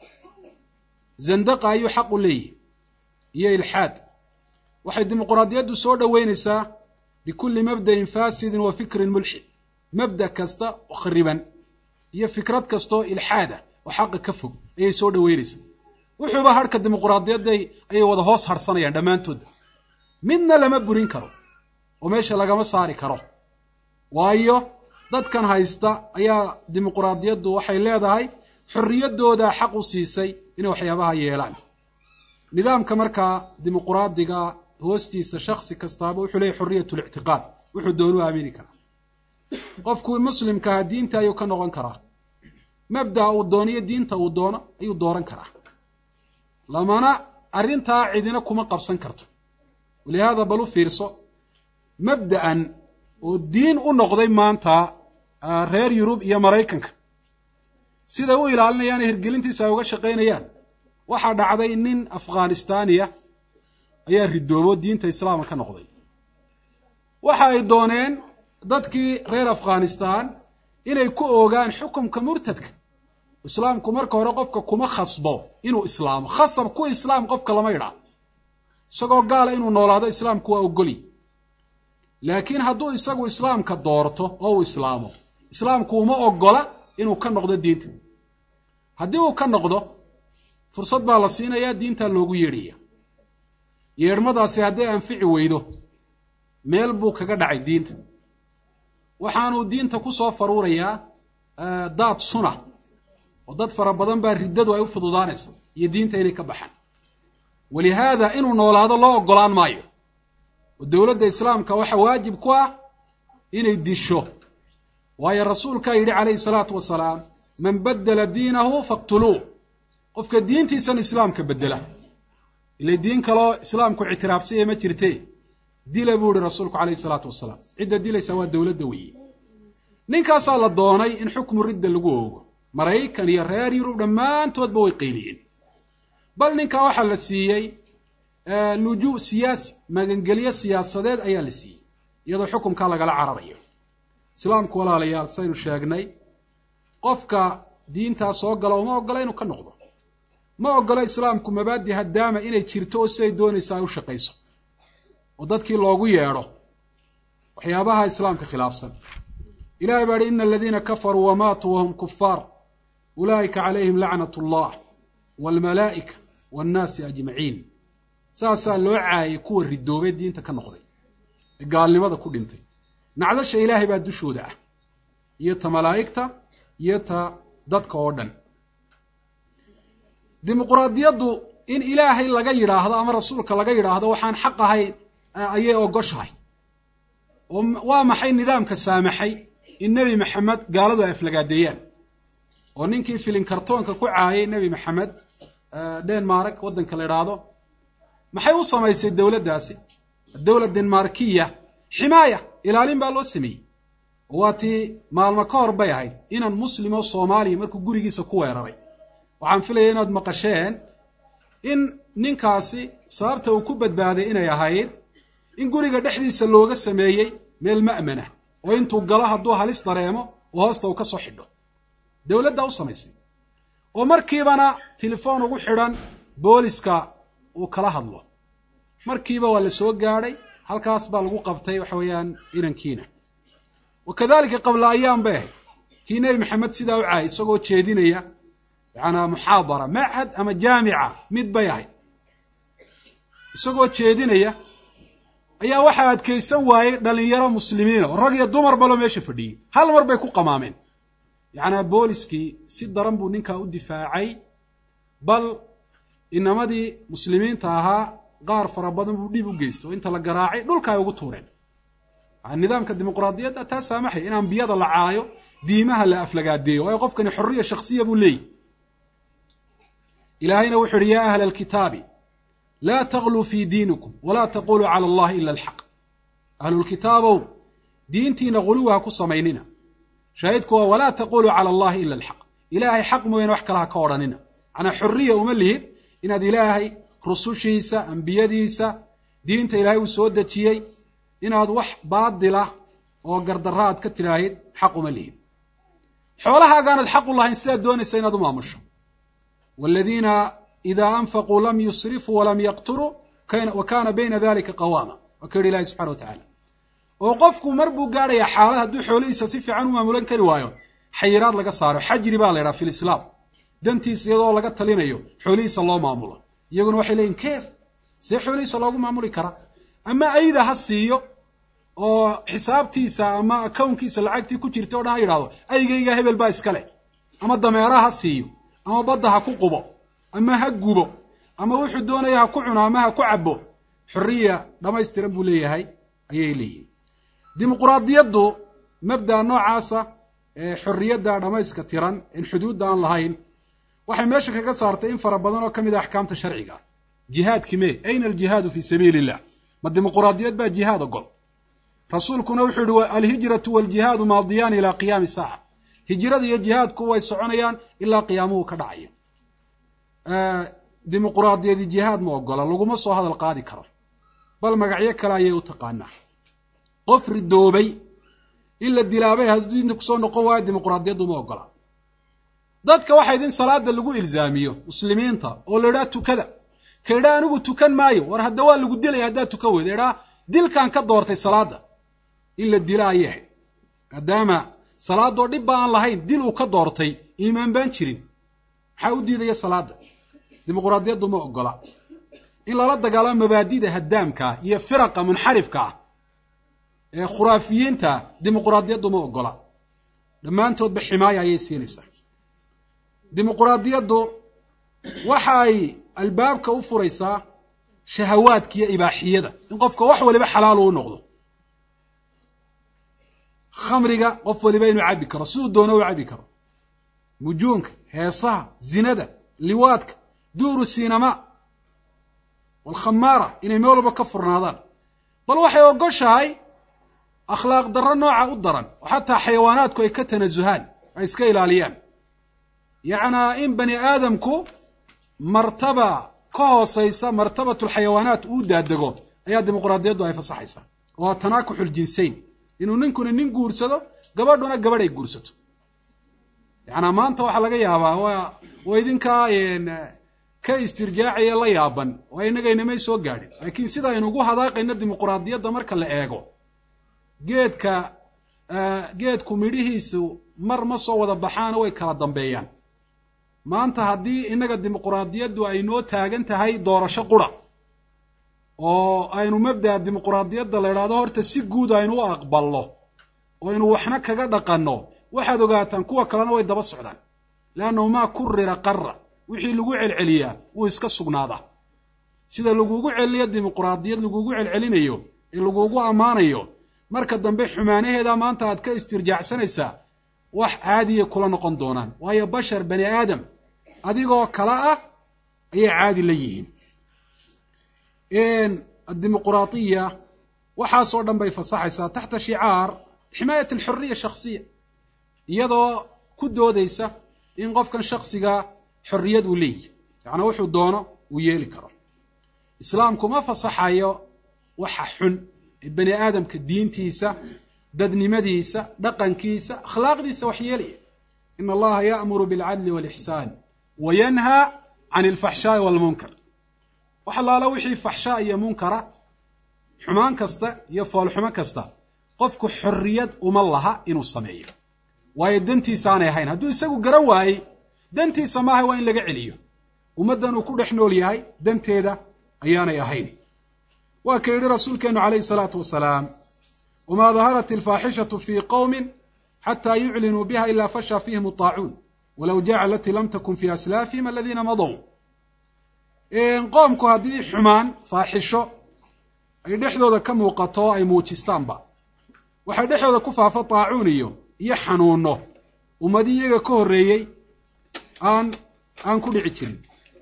zandaqa ayuu xaq u leeyahy iyo ilxaad waxay dimuquraadiyaddu soo dhoweynaysaa bikulli mabda'in faasidin wa fikrin mulxid mabda kasta oo khariban iyo fikrad kastaoo ilxaada oo xaqa ka fog ayay soo dhoweynaysaa wuxuuba harhka dimuquraadiyadday ayay wada hoos harsanayaan dhammaantoodba midna lama burin karo oo meesha lagama saari karo waayo dadkan haysta ayaa dimuquraadiyaddu waxay leedahay xorriyaddoodaa xaq u siisay inay waxyaabaha yeelaan nidaamka markaa dimuquraadiga hoostiisa shaksi kastaaba wuxuu leeyahy xorriyat lictiqaad wuxuu doonu aamini karaa qofku muslimkaha diinta ayuu ka noqon karaa mabda'a uu dooniyo diinta uu doono ayuu dooran karaa lamana arrintaa cidina kuma qabsan karto walihaada bal u fiirso mabda'an oo diin u noqday maanta reer yurub iyo maraykanka siday u ilaalinayaan ee hirgelintiisa ay uga shaqaynayaan waxaa dhacday nin afghanistaniya ayaa ridoobo diinta islaamka ka noqday waxa ay dooneen dadkii reer afghanistan inay ku oogaan xukumka murtadka islaamku marka hore qofka kuma khasbo inuu islaamo khasab ku islaam qofka lama idhaa isagoo gaala inuu noolaado islaamku waa ogoli laakiin hadduu isagu islaamka doorto oo uu islaamo islaamku uma ogola inuu ka noqdo diinta haddii uu ka noqdo fursad baa la siinayaa diintaa loogu yeedhaya yeedhmadaasi hadday anfici weydo meel buu kaga dhacay diinta waxaanuu diinta ku soo faruurayaa daad suna oo dad fara badan baa riddadu ay u fududaanaysa iyo diinta inay ka baxaan walihaada inuu noolaado loo ogolaan maayo oo dowladda islaamka waxa waajib ku ah inay disho waayo rasuulkaa yidhi calayhi salaatu wasalaam man baddela diinahu faqtuluuh qofka diintiisan islaamka beddela ilay diin kaloo islaamku ictiraafsaya ma jirte dila buu yihi rasuulku calayhi salaatu wasalaam cidda dilaysa waa dowladda weeye ninkaasaa la doonay in xukmu ridda lagu oogo maraykan iyo reer yurub dhammaantoodba way qayliyeen bal ninkaa waxaa la siiyey lujuu siyaasi magangelyo siyaasadeed ayaa la siiyey iyadoo xukumkaa lagala cararayo islaamku walaalayaal saynu sheegnay qofka diintaa soo gala uma ogola inuu ka noqdo ma ogola islaamku mabaadi haddaama inay jirto oo siday doonaysa ay u shaqayso oo dadkii loogu yeedho waxyaabaha islaamka khilaafsan ilahay baa hi ina aladiina kafaruu wamaatuu wahum kufaar ulaa'ika calayhim lacnat allah waalmalaa'ika waannaasi ajmaciin saasaa loo caayay kuwa ridoobay diinta ka noqday ee gaalnimada ku dhintay nacdasha ilaahay baa dushooda ah iyo ta malaa'igta iyo ta dadka oo dhan dimuquraadiyaddu in ilaahay laga yidhaahdo ama rasuulka laga yidhaahdo waxaan xaq ahayn ayay ogoshahay oo waa maxay nidaamka saamaxay in nebi maxamed gaaladu ay aflagaadeeyaan oo ninkii filin kartoonka ku caayay nebi maxamed denmark waddanka la idhaahdo maxay u samaysay dowladdaasi dowla denmarkiya ximaaya ilaalin baa loo sameeyey oo waa tii maalmo ka hor bay ahayd inan muslim oo soomaaliya markuu gurigiisa ku weeraray waxaan filaya inaad maqasheen in ninkaasi sababta uu ku badbaaday inay ahayd in guriga dhexdiisa looga sameeyey meel ma'mana oo intuu galo hadduu halis dareemo oo hoosta uu ka soo xidho dowladdaa u samaysay oo markiibana telefoon ugu xidhan booliska uu kala hadlo markiiba waa la soo gaadhay halkaas baa lagu qabtay waxa weeyaan inankiina wa kadalika qabla ayaam bay ahayd kii nebi maxamed sidaa u caayay isagoo jeedinaya yacanaa muxaadara machad ama jaamica mid bay ahayd isagoo jeedinaya ayaa waxaa adkaysan waayey dhalinyaro muslimiina oo rag iyo dumar baloo meesha fadhiyey hal mar bay ku qamaameen yacnaa booliskii si daran buu ninkaa u difaacay bal inamadii muslimiinta ahaa qaar fara badan buu dhib u geystay oo inta la garaacay dhulka ay ugu tuureen nidaamka dimuqraadiyadda taa saamaxay in ambiyada la caayo diimaha la aflagaadeeyo waayo qofkani xorriya shaksiya buu leeyahy ilaahayna wuxu uhi yaa ahla alkitaabi laa tagluu fii diinikum walaa taquluu cala allahi ila alxaq ahlulkitaabow diintiina guluwi ha ku samaynina shaahidku waa walaa taquluu cala allahi ila alxaq ilaahay xaq mooyaane wax kale ha ka odhanina macnaa xorriya uma lihid inaad ilaahay rusushiisa ambiyadiisa diinta ilaahay uu soo dejiyey inaad wax baadila oo gardarra aad ka tidhaahid xaq uma lihid xoolahaagaanad xaq u lahayn sidaad doonaysa inaad u maamusho waladiina idaa anfaquu lam yusrifuu walam yaqturuu wa kaana bayna dalika qawaama waa ka yidhi ilahi subxana wa tacala oo qofku mar buu gaadhayaa xaalad hadduu xoolihiisa si fiican u maamulan kari waayo xayiraad laga saaro xajri baa la yidhaha fi lislaam dantiisa iyadoo laga talinayo xoolihiisa loo maamulo iyaguna waxay leeyihin keef see xoolihiisa loogu maamuli karaa ama ayda ha siiyo oo xisaabtiisa ama akownkiisa lacagtii ku jirta o dhan ha yidhahdo aygayga hebel baa iska leh ama dameera ha siiyo ama badda ha ku qubo ama ha gubo ama wuxuu doonaya ha ku cuno ama ha ku cabo xorriya dhammaystiran buu leeyahay ayay leeyihin dimuquraadiyaddu mabdaa noocaasa ee xorriyadda dhammayska tiran in xuduudda aan lahayn waxay meesha kaga saartay in fara badan oo ka mid a axkaamta sharciga jihaadki me ayna aljihaadu fii sabiili illah ma dimuquraadiyad baa jihaad ogol rasuulkuna wuxuu yihi alhijratu waljihaadu maadiyaan ilaa qiyaami saaca hijrada iyo jihaadku way soconayaan ilaa qiyaamuhu ka dhacayo dimuquraadiyadi jihaad ma ogola laguma soo hadal qaadi karo bal magacyo kale ayay u taqaanaa qof ridoobay in la dilaabay hadduu diinta kusoo noqon waayo dimuquraadiyaddu ma ogola dadka waxaa idin salaada lagu ilzaamiyo muslimiinta oo la idhaha tukada ka idhaa anigu tukan maayo war hadda waa lagu dilaya haddaad tukan weyda idhaa dilkan ka doortay salaada in la dila ayay ahayd maadaama salaadoo dhib ba aan lahayn dil uu ka doortay iimaan baan jirin maxaa u diidaya salaada dimuquraadiyaddu ma ogola in lala dagaalamo mabaadida haddaamkaa iyo firaqa munxarifka ah ee khuraafiyiinta dimuquraadiyaddu ma ogola dhammaantoodba ximaaya ayay siinaysaa dimuquraadiyaddu waxa ay albaabka u furaysaa shahawaadka iyo ibaaxiyada in qofka wax waliba xalaal uu noqdo khamriga qof waliba inuu cabbi karo siduu doono u cabbi karo mujuunka heesaha zinada liwaadka duuru sinama walkhamaara inay meel walba ka furnaadaan bal waxay ogoshahay akhlaaq darro nooca u daran oo xataa xayawaanaadku ay ka tanasuhaan ay iska ilaaliyaan yacnaa in bani aadamku martaba ka hoosaysa martabatulxayawaanaat uu daadego ayaa dimuquraadiyaddu ay fasaxaysaa waa tanaakuxul jinsayn inuu ninkuna nin guursado gabadhuna gabadh ay guursato yacnaa maanta waxaa laga yaabaa waa waa idinkaa ka istirjaacaya la yaaban oo innagaynamay soo gaadhin laakiin sida aynu ugu hadaaqayno dimuquraadiyadda marka la eego geedka geedku midhihiisu mar ma soo wada baxaano way kala dambeeyaan maanta haddii innaga dimuquraadiyaddu ay noo taagan tahay doorasho qura oo aynu mabda'a dimuquraadiyadda la idhahdo horta si guud aynu u aqbalno oo aynu waxna kaga dhaqanno waxaad ogaataan kuwa kalena way daba socdaan leannahu maa kurira qarra wixii lagu celceliyaa wuu iska sugnaadaa sida lagugu celiyo dimuquraadiyad lagugu celcelinayo ee lagugu ammaanayo marka dambe xumaanaheeda maanta aad ka istirjaacsanaysaa wax caadiyay kula noqon doonaan waayo bashar bani aadam adigoo kale ah ayay caadi la yihiin addimuquraadiya waxaasoo dhan bay fasaxaysaa taxta shicaar ximaayat alxuriya shaksiya iyadoo ku doodaysa in qofkan shaksiga xorriyad uu leeyahy yacnaa wuxuu doono uu yeeli karo islaamku ma fasaxayo waxa xun ee bani aadamka diintiisa dadnimadiisa dhaqankiisa akhlaaqdiisa wax yeelaya ina allaha ya'muru bilcadli walixsaan wa yanhaa can alfaxshaa'i walmunkar wax allaala wixii faxshaa iyo munkara xumaan kasta iyo foolxumo kasta qofku xorriyad uma laha inuu sameeyo waayo dantiisa aanay ahayn hadduu isagu garan waayey dantiisa maaha waa in laga celiyo ummaddan uu ku dhex nool yahay danteeda ayaanay ahayn waa ka yidhi rasuulkeenu calayhi salaatu wasalaam wamaa daharat alfaaxishatu fii qowmin xataa yuclinuu biha ilaa fashaa fiihim ataacuun walow jaca alatii lam takun fii aslaafihim aladiina madow qoomku haddii xumaan faaxisho ay dhexdooda ka muuqato ay muujistaanba waxay dhexdooda ku faafa taacuun iyo iyo xanuuno ummadii iyaga ka horreeyey aan aan ku dhici jirin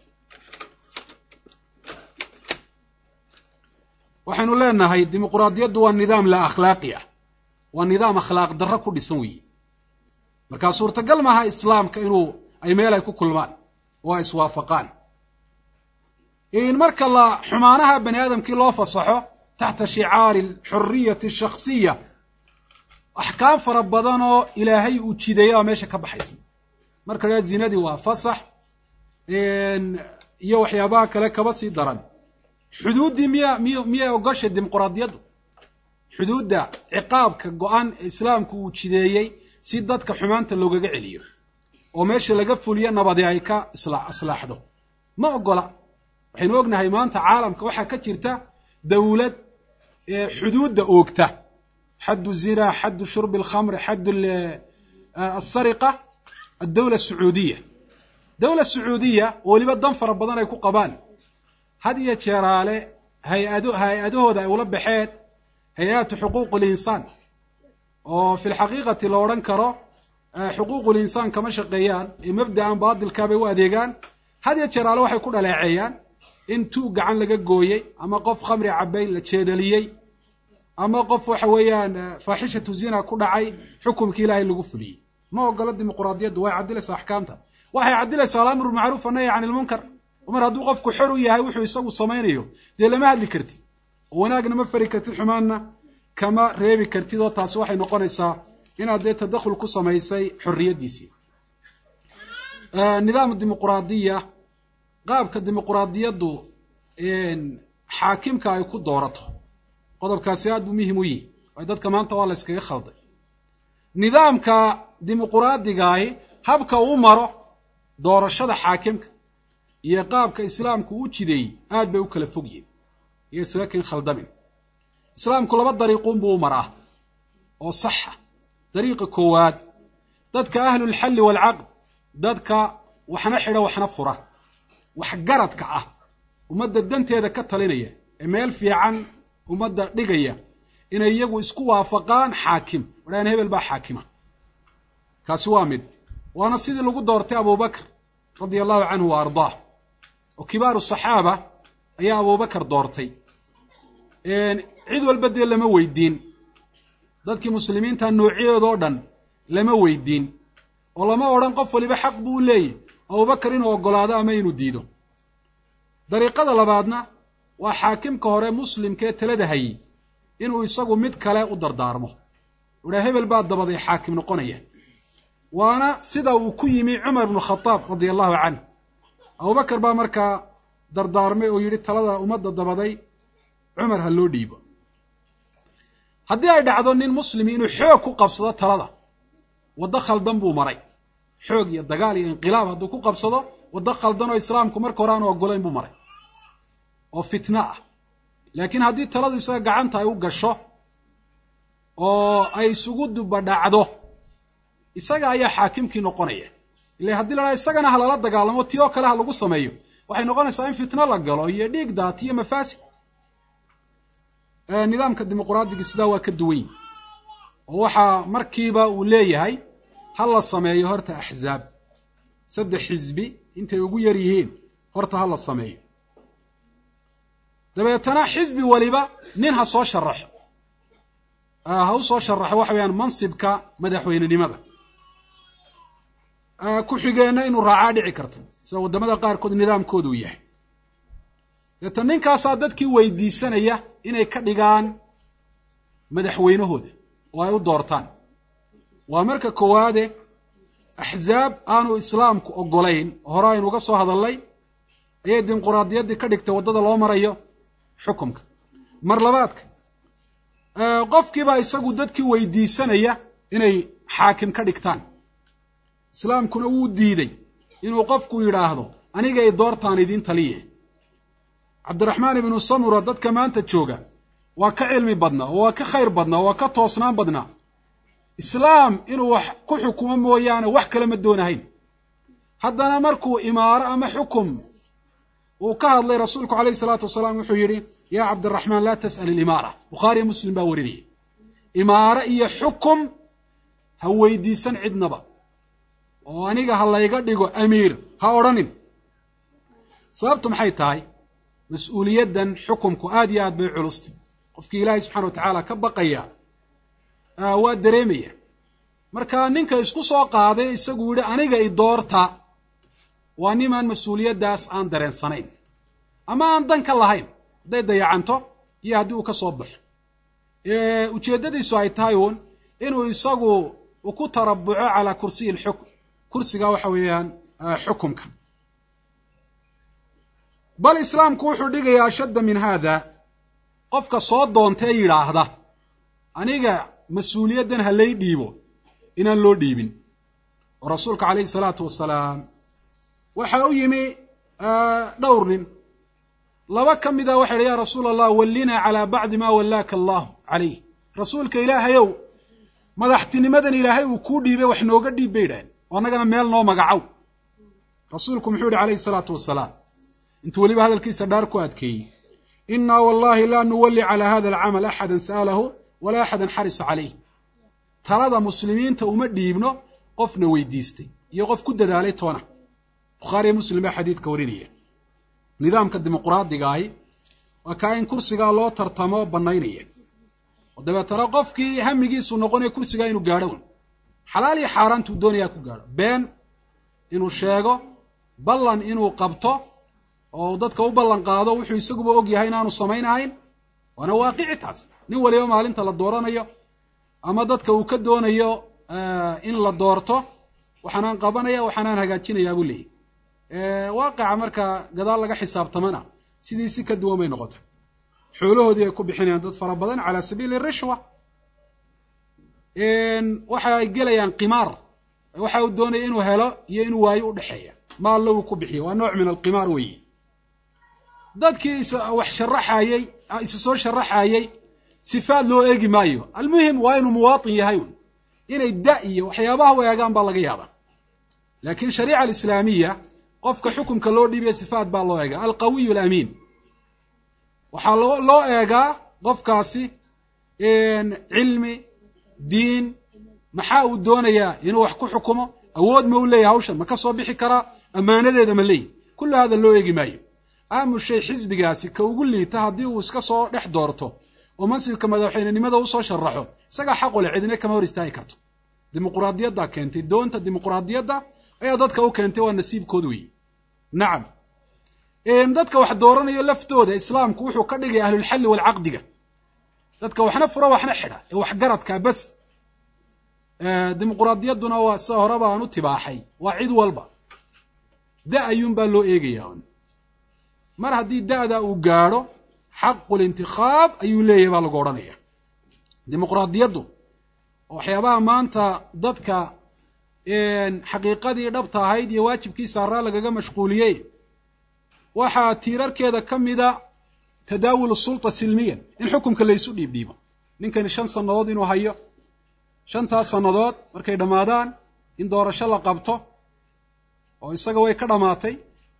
waxaynu leenahay dimuquraadiyaddu waa nidaam la akhlaaqi ah waa nidaam akhlaaq darro ku dhisan weeye markaa suurtagal maaha islaamka inuu ay meel ay ku kulmaan oo ay iswaafaqaan in marka la xumaanaha bani aadamkii loo fasaxo taxta shicaari alxuriyati ashaksiya axkaam fara badan oo ilaahay uu jideeya baa meesha ka baxaysa marka la zinadii waa fasax iyo waxyaabaha kale kaba sii daran xuduuddii miya miy miyay ogoshay dimuquraadiyaddu xuduudda ciqaabka go-an ee islaamku uu jideeyey si dadka xumaanta loogaga celiyo oo meesha laga fuliyo nabadi ay ka isla islaaxdo ma ogola waxaynu ognahay maanta caalamka waxaa ka jirta dawlad xuduudda oogta xaddu zina xaddu shurbi alkhamri xaddu asariqa addawla asacuudiya dawla sacuudiya oo weliba dan fara badan ay ku qabaan had iyo jeeraale hay-ado hay-adahooda ay ula baxeen hay-atu xuquuq linsaan oo fi lxaqiiqati la odhan karo xuquuqu linsaan kama shaqeeyaan ee mabda'an baatilkaabay u adeegaan had iyo jeeraale waxay ku dhaleeceeyaan in tuug gacan laga gooyey ama qof khamri cabay la jeedaliyey ama qof waxa weeyaan faaxishatu zina ku dhacay xukumkii ilaahay lagu fuliyey ma ogolo dimuquraadiyaddu way caddilaysaa axkaamta waxay caddilaysaa alamru macruuf annahy can ilmunkar mar hadduu qofku xor u yahay wuxuu isagu samaynayo dee lama hadli kartid oo wanaagna ma fari kartid xumaanna kama reebi kartid oo taasi waxay noqonaysaa inaad dee tadakhul ku samaysay xorriyaddiisii nidaam dimuquraadiya qaabka dimuquraadiyaddu xaakimka ay ku doorato qodobkaasi aad buu muhim u yihi waayo dadka maanta waa la yskaga khalday nidaamka dimuquraadigahi habka uu maro doorashada xaakimka iyo qaabka islaamku u jideeyey aad bay u kala fog yihin iyo isaga kin khaldamin islaamku laba dariiquunbuu u maraa oo saxa dariiqa koowaad dadka ahlulxalli waalcaqd dadka waxna xidha waxna fura waxgaradka ah ummadda danteeda ka talinaya ee meel fiican ummadda dhigaya inay iyagu isku waafaqaan xaakim wadhaan hebel baa xaakima kaasi waa mid waana sidii lagu doortay abubakr radia allahu canhu wa ardaah oo kibaaru saxaaba ayaa abubakar doortay cid walba dee lama weydiin dadkii muslimiinta noocyadood oo dhan lama weydiin oo lama odhan qof waliba xaq buu u leeyahy abubakar inuu oggolaado ama inuu diido dariiqada labaadna waa xaakimka hore muslimkee talada hayey inuu isagu mid kale u dardaarmo udhaa hebel baa dabaday xaakim noqonaya waana sida uu ku yimi cumar ibnu khadaab radia allahu canh abubakar baa markaa dardaarmay oo yidhi talada ummadda dabaday cumar ha loo dhiibo haddii ay dhacdo nin muslimi inuu xoog ku qabsado talada waddo khaldan buu maray xoog iyo dagaal iyo inqilaab hadduu ku qabsado waddo khaldan oo islaamku marka hore aanu oggolayn buu maray oo fitno ah laakiin haddii taladu isaga gacanta ay u gasho oo ay isugu dubadhacdo isaga ayaa xaakimkii noqonaya ila haddii la dhaha isagana ha lala dagaalamo ti oo kale ha lagu sameeyo waxay noqonaysaa in fitno la galo iyo dhiig daati iyo mafaasid nidaamka dimuquraadigi sidaa waa ka duwan yihi oo waxaa markiiba uu leeyahay ha la sameeyo horta axzaab saddex xisbi intay ugu yar yihiin horta ha la sameeyo dabeetana xisbi waliba nin ha soo sharaxo ha u soo sharaxo waxa weyaan mansibka madaxweynenimada ku-xigeenna inuu raacaa dhici karto sida waddamada qaarkood nidaamkooda uu yahay deetan ninkaasaa dadkii weydiisanaya inay ka dhigaan madaxweynahooda oo ay u doortaan waa marka koowaade axzaab aanu islaamku oggolayn hore aynu uga soo hadalnay ayay dimuquraadiyaddii ka dhigtay waddada loo marayo xukumka mar labaadka qofkiibaa isagu dadkii weydiisanaya inay xaakim ka dhigtaan islaamkuna wuu diiday inuu qofku yidhaahdo aniga i doortaan idiin taliye cabdiraxmaan ibnu samura dadka maanta jooga waa ka cilmi badnaa oo waa ka khayr badnaa oo waa ka toosnaan badnaa islaam inuu wax ku xukumo mooyaane wax kale ma doonahayn haddana markuu imaaro ama xukum uu ka hadlay rasuulku calayhi salaatu wasalaam wuxuu yidhi yaa cabdiraxmaan laa tas'al ilimaara bukhaariyo muslim baa warinaya imaaro iyo xukum ha weydiisan cidnaba oo aniga ha layga dhigo amiir ha odhanin sababtu maxay tahay mas-uuliyaddan xukumku aad iyo aad bay culustay qofkii ilaahay subxana wa tacaala ka baqaya waa dareemaya marka ninka isku soo qaaday isagu yidhi aniga i doorta waa nimaan mas-uuliyaddaas aan dareensanayn ama aan dan ka lahayn hadday dayacanto iyo haddii uu ka soo baxo ujeeddadiisu ay tahay uun inuu isagu ku tarabuco calaa kursiyi lxukm kursiga waxa weeyaan xukumka bal islaamku wuxuu dhigayaa ashadda min haada qofka soo doontee yidhaahda aniga mas-uuliyaddan ha lay dhiibo inaan loo dhiibin oo rasuulka calayhi salaatu wasalaam waxa u yimi dhowr nin laba ka mida waxay idhi ya rasuula allah wallinaa calaa bacdi maa wallaaka allahu calayh rasuulka ilaahayow madaxtinimadan ilaahay uu kuu dhiibay wax nooga dhiib bay idhaaheen oo annagana meel noo magacow rasuulku muxuu yihi calayhi salaatu wasalaam intuu weliba hadalkiisa dhaar ku adkeeyey innaa wallahi laa nuwalli calaa hada alcamal axadan sa'alahu walaa axadan xarisa calayh talada muslimiinta uma dhiibno qofna weydiistay iyo qof ku dadaalay toona bukhaariyo muslim baa xadiidka warinaya nidaamka dimuqraadiga ahi waa kaa in kursigaa loo tartamo bannaynaya oo dabeetana qofkii hamigiisu noqonaya kursigaa inuu gaadho un xalaal iyo xaaraantuu doonayaa ku gaadho been inuu sheego ballan inuu qabto oo dadka u ballan qaado wuxuu isaguba og yahay inaanu samaynahayn waana waaqici taas nin waliba maalinta la dooranayo ama dadka uu ka doonayo in la doorto waxaanaan qabanaya waxaanaan hagaajinayaa buu leeyahy waaqica marka gadaal laga xisaabtamana sidii si ka duwan bay noqota xoolahoodii ay ku bixinayaan dad fara badan calaa sabiili rishwa waxa ay gelayaan qimaar waxa uu doonaya inuu helo iyo inuu waayo u dhexeeya ma alle uu ku bixiyo waa nooc min alqimaar weeye dadkii is wax sharaxayey isa soo sharaxayey sifaad loo eegi maayo almuhim waa inuu muwaatin yahay un inay da iyo waxyaabaha u eegaan baa laga yaabaa laakiin shariica alislaamiya qofka xukunka loo dhiibaya sifaat baa loo eegaa alqawiyu alamiin waxaa loo loo eegaa qofkaasi cilmi diin maxaa uu doonayaa inuu wax ku xukumo awood ma u leeyahy hawshan ma ka soo bixi karaa ammaanadeeda ma leeyahy kullu hada loo eegi maayo aamu shay xisbigaasi ka ugu liita haddii uu iska soo dhex doorto oo mansibka madaxweynenimada usoo sharaxo isagaa xaqu leh cidina kama hor istaagi karto dimuquraadiyaddaa keentay doonta dimuquraadiyadda ayaa dadka u keentay waa nasiibkood weeye nacam dadka wax dooranayo laftooda islaamku wuxuu ka dhigaya ahlulxalli waalcaqdiga dadka waxna furo waxna xidha ee waxgaradkaa bas dimuquraadiyadduna waa sida horeba aan u tibaaxay waa cid walba da ayuunbaa loo eegayaa mar haddii da'da uu gaadho xaqulintikhaab ayuu leeyahay baa lagu odhanaya dimuquraadiyaddu waxyaabaha maanta dadka xaqiiqadii dhabta ahayd iyo waajibkii saaraa lagaga mashquuliyey waxaa tiirarkeeda ka mida tadaawul sulta silmiyan in xukumka laysu dhiibdhiibo ninkani shan sannadood inuu hayo shantaas sannadood markay dhammaadaan in doorasho la qabto oo isaga way ka dhammaatay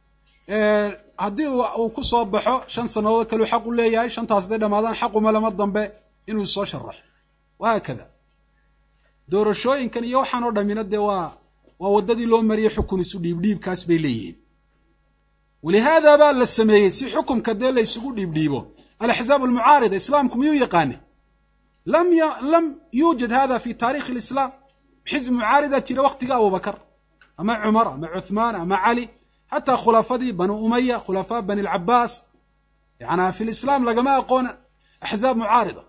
haddii uu ku soo baxo shan sannadood kaleu xaq u leeyahay shantaas hadday dhammaadaan xaquma lama dambe inuu soo sharaxo wahaakada doorashooyinkan iyo waxaan oo dhamina dee waa waa waddadii loo mariyey xukun isu dhiibdhiibkaas bay leeyihiin walihaada baa la sameeyey si xukumka dee la isugu dhiibdhiibo alaxzaab almucaarida islaamku miyuu yaqaane lam y lam yuujad hada fi taarikhi alislaam xizb mucaarida jira waktiga abubakar ama cumar ama cuthmaan ama cali xataa khulafadii banu umaya khulafaa bani alcabaas yanaa fi lislaam lagama aqoon axzaab mucaarida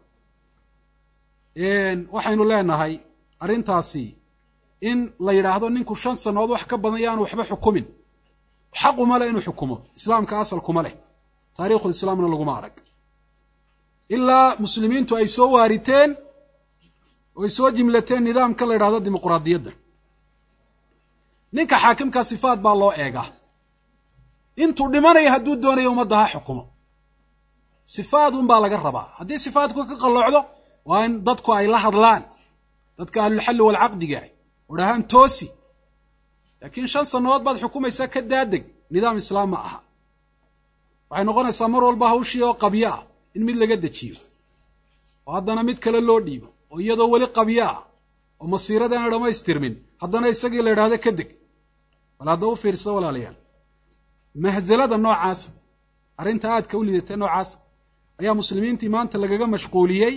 waxaynu leenahay arrintaasi in la yidhaahdo ninku shan sannadood wax ka badan yaanu waxba xukumin xaquma leh inuu xukumo islaamka asalkuma leh taarikhulislaamna laguma arag ilaa muslimiintu ay soo waariteen oo ay soo jimlateen nidaamka la yidhahdo dimuquraadiyadda ninka xaakimkaa sifaat baa loo eegaa intuu dhimanayo hadduu doonayo ummadda ha xukumo sifaat un baa laga rabaa haddii sifaatku ka qalloocdo waa in dadku ay la hadlaan dadka ahlulxalli walcaqdiga oo dhahaan toosi laakiin shan sannadood baad xukumaysaa ka daadeg nidaam islaam ma aha waxay noqonaysaa mar walba hawshii oo qabyo ah in mid laga dejiyo oo haddana mid kale loo dhiibo oo iyadoo weli qabyo ah oo masiirada aana dhammaystirmin haddana isagii la idhaahdo ka deg bal hadda u fiirsado walaalayaal mahzalada noocaasa arrinta aadka u lidatay noocaasa ayaa muslimiintii maanta lagaga mashquuliyey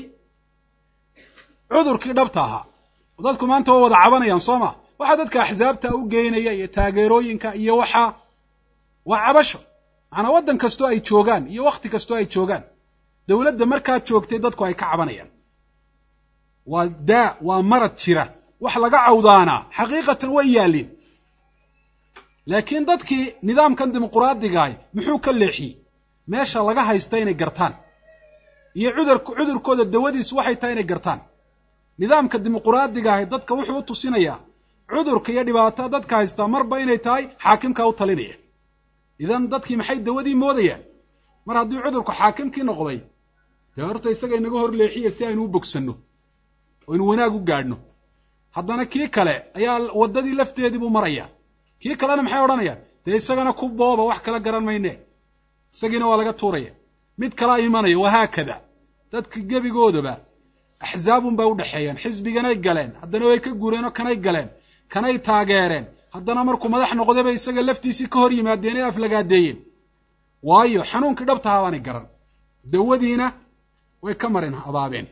cudurkii dhabta ahaa oo dadku maanta waa wada cabanayaan soo ma waxaa dadka axsaabta u geynaya iyo taageerooyinka iyo waxaa waa cabasho macnaa waddan kastoo ay joogaan iyo wakhti kastoo ay joogaan dowladda markaa joogtay dadku ay ka cabanayaan waa daa waa marad jira wax laga cawdaanaa xaqiiqatan way yaalliin laakiin dadkii nidaamkan dimuquraadigaah muxuu ka leexiyey meesha laga haysta inay gartaan iyo cudur cudurkooda dawadiisu waxay tahay inay gartaan nidaamka dimuquraadiga ahi dadka wuxuu u tusinayaa cudurka iyo dhibaatada dadka haystaa marba inay tahay xaakimkaa u talinaya idan dadkii maxay dawadii moodayaan mar haddii cudurku xaakimkii noqday dee horta isaga inaga hor leexiya si aynu u bogsanno oo aynu wanaag u gaadhno haddana kii kale ayaa waddadii lafteedii buu maraya kii kalena maxay odhanayaan dee isagana ku booba wax kala garan mayne isagiina waa laga tuuraya mid kalaa imanaya wahaakada dadka gebigoodaba axzaabun bay u dhexeeyaan xisbiganay galeen haddana way ka guureen oo kanay galeen kanay taageereen haddana markuu madax noqdayba isaga laftiisii ka hor yimaadeen ee aflagaadeeyeen waayo xanuunkii dhabtahaa baanay garan dawadiina way ka marin abaabeen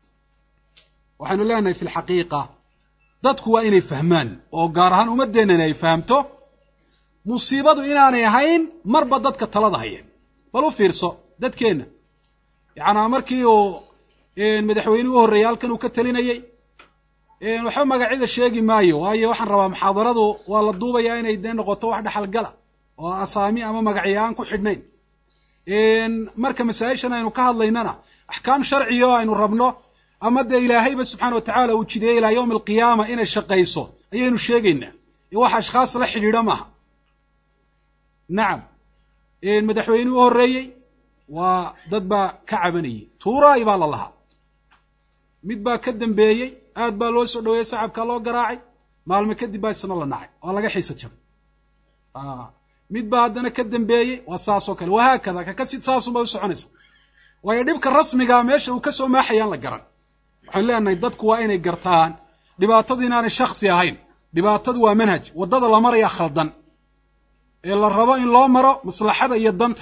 waxaynu leenahay fi lxaqiiqa dadku waa inay fahmaan oo gaar ahaan ummaddeennani ay fahamto musiibadu inaanay ahayn marba dadka talada hayeen bal u fiirso dadkeenna yacnaa markii uu madaxweynuhu u horreeyay halkan uu ka talinayey waxba magacyada sheegi maayo waayo waxaan rabaa muxaadaradu waa la duubayaa inay dee noqoto wax dhexalgala oo asaami ama magacyo aan ku xidhnayn marka masaa-ishan aynu ka hadlaynana axkaam sharciga oo aynu rabno ama dee ilaahayba subxaana watacaala uu jideeyey ilaa yowmi alqiyaama inay shaqayso ayaynu sheegaynaa ee wax ashkhaas la xidhiidha maaha nacam madaxweynihii u horreeyey waa dad baa ka cabanayey tuuraay baa la lahaa mid baa ka dambeeyey aad baa loo soo dhaweeyey sacabkaa loo garaacay maalme kadib baa isna la nacay waa laga xiisa jabay mid baa haddana ka dambeeyey waa saas oo kale wahaakada kakasid saasunbay u soconaysa waayo dhibka rasmigaa meesha uu ka soo maaxayaan la garan waxaan leenahay dadku waa inay gartaan dhibaatadu inaanay shaksi ahayn dhibaatadu waa manhaj waddada la maraya khaldan ee la rabo in loo maro maslaxada iyo danta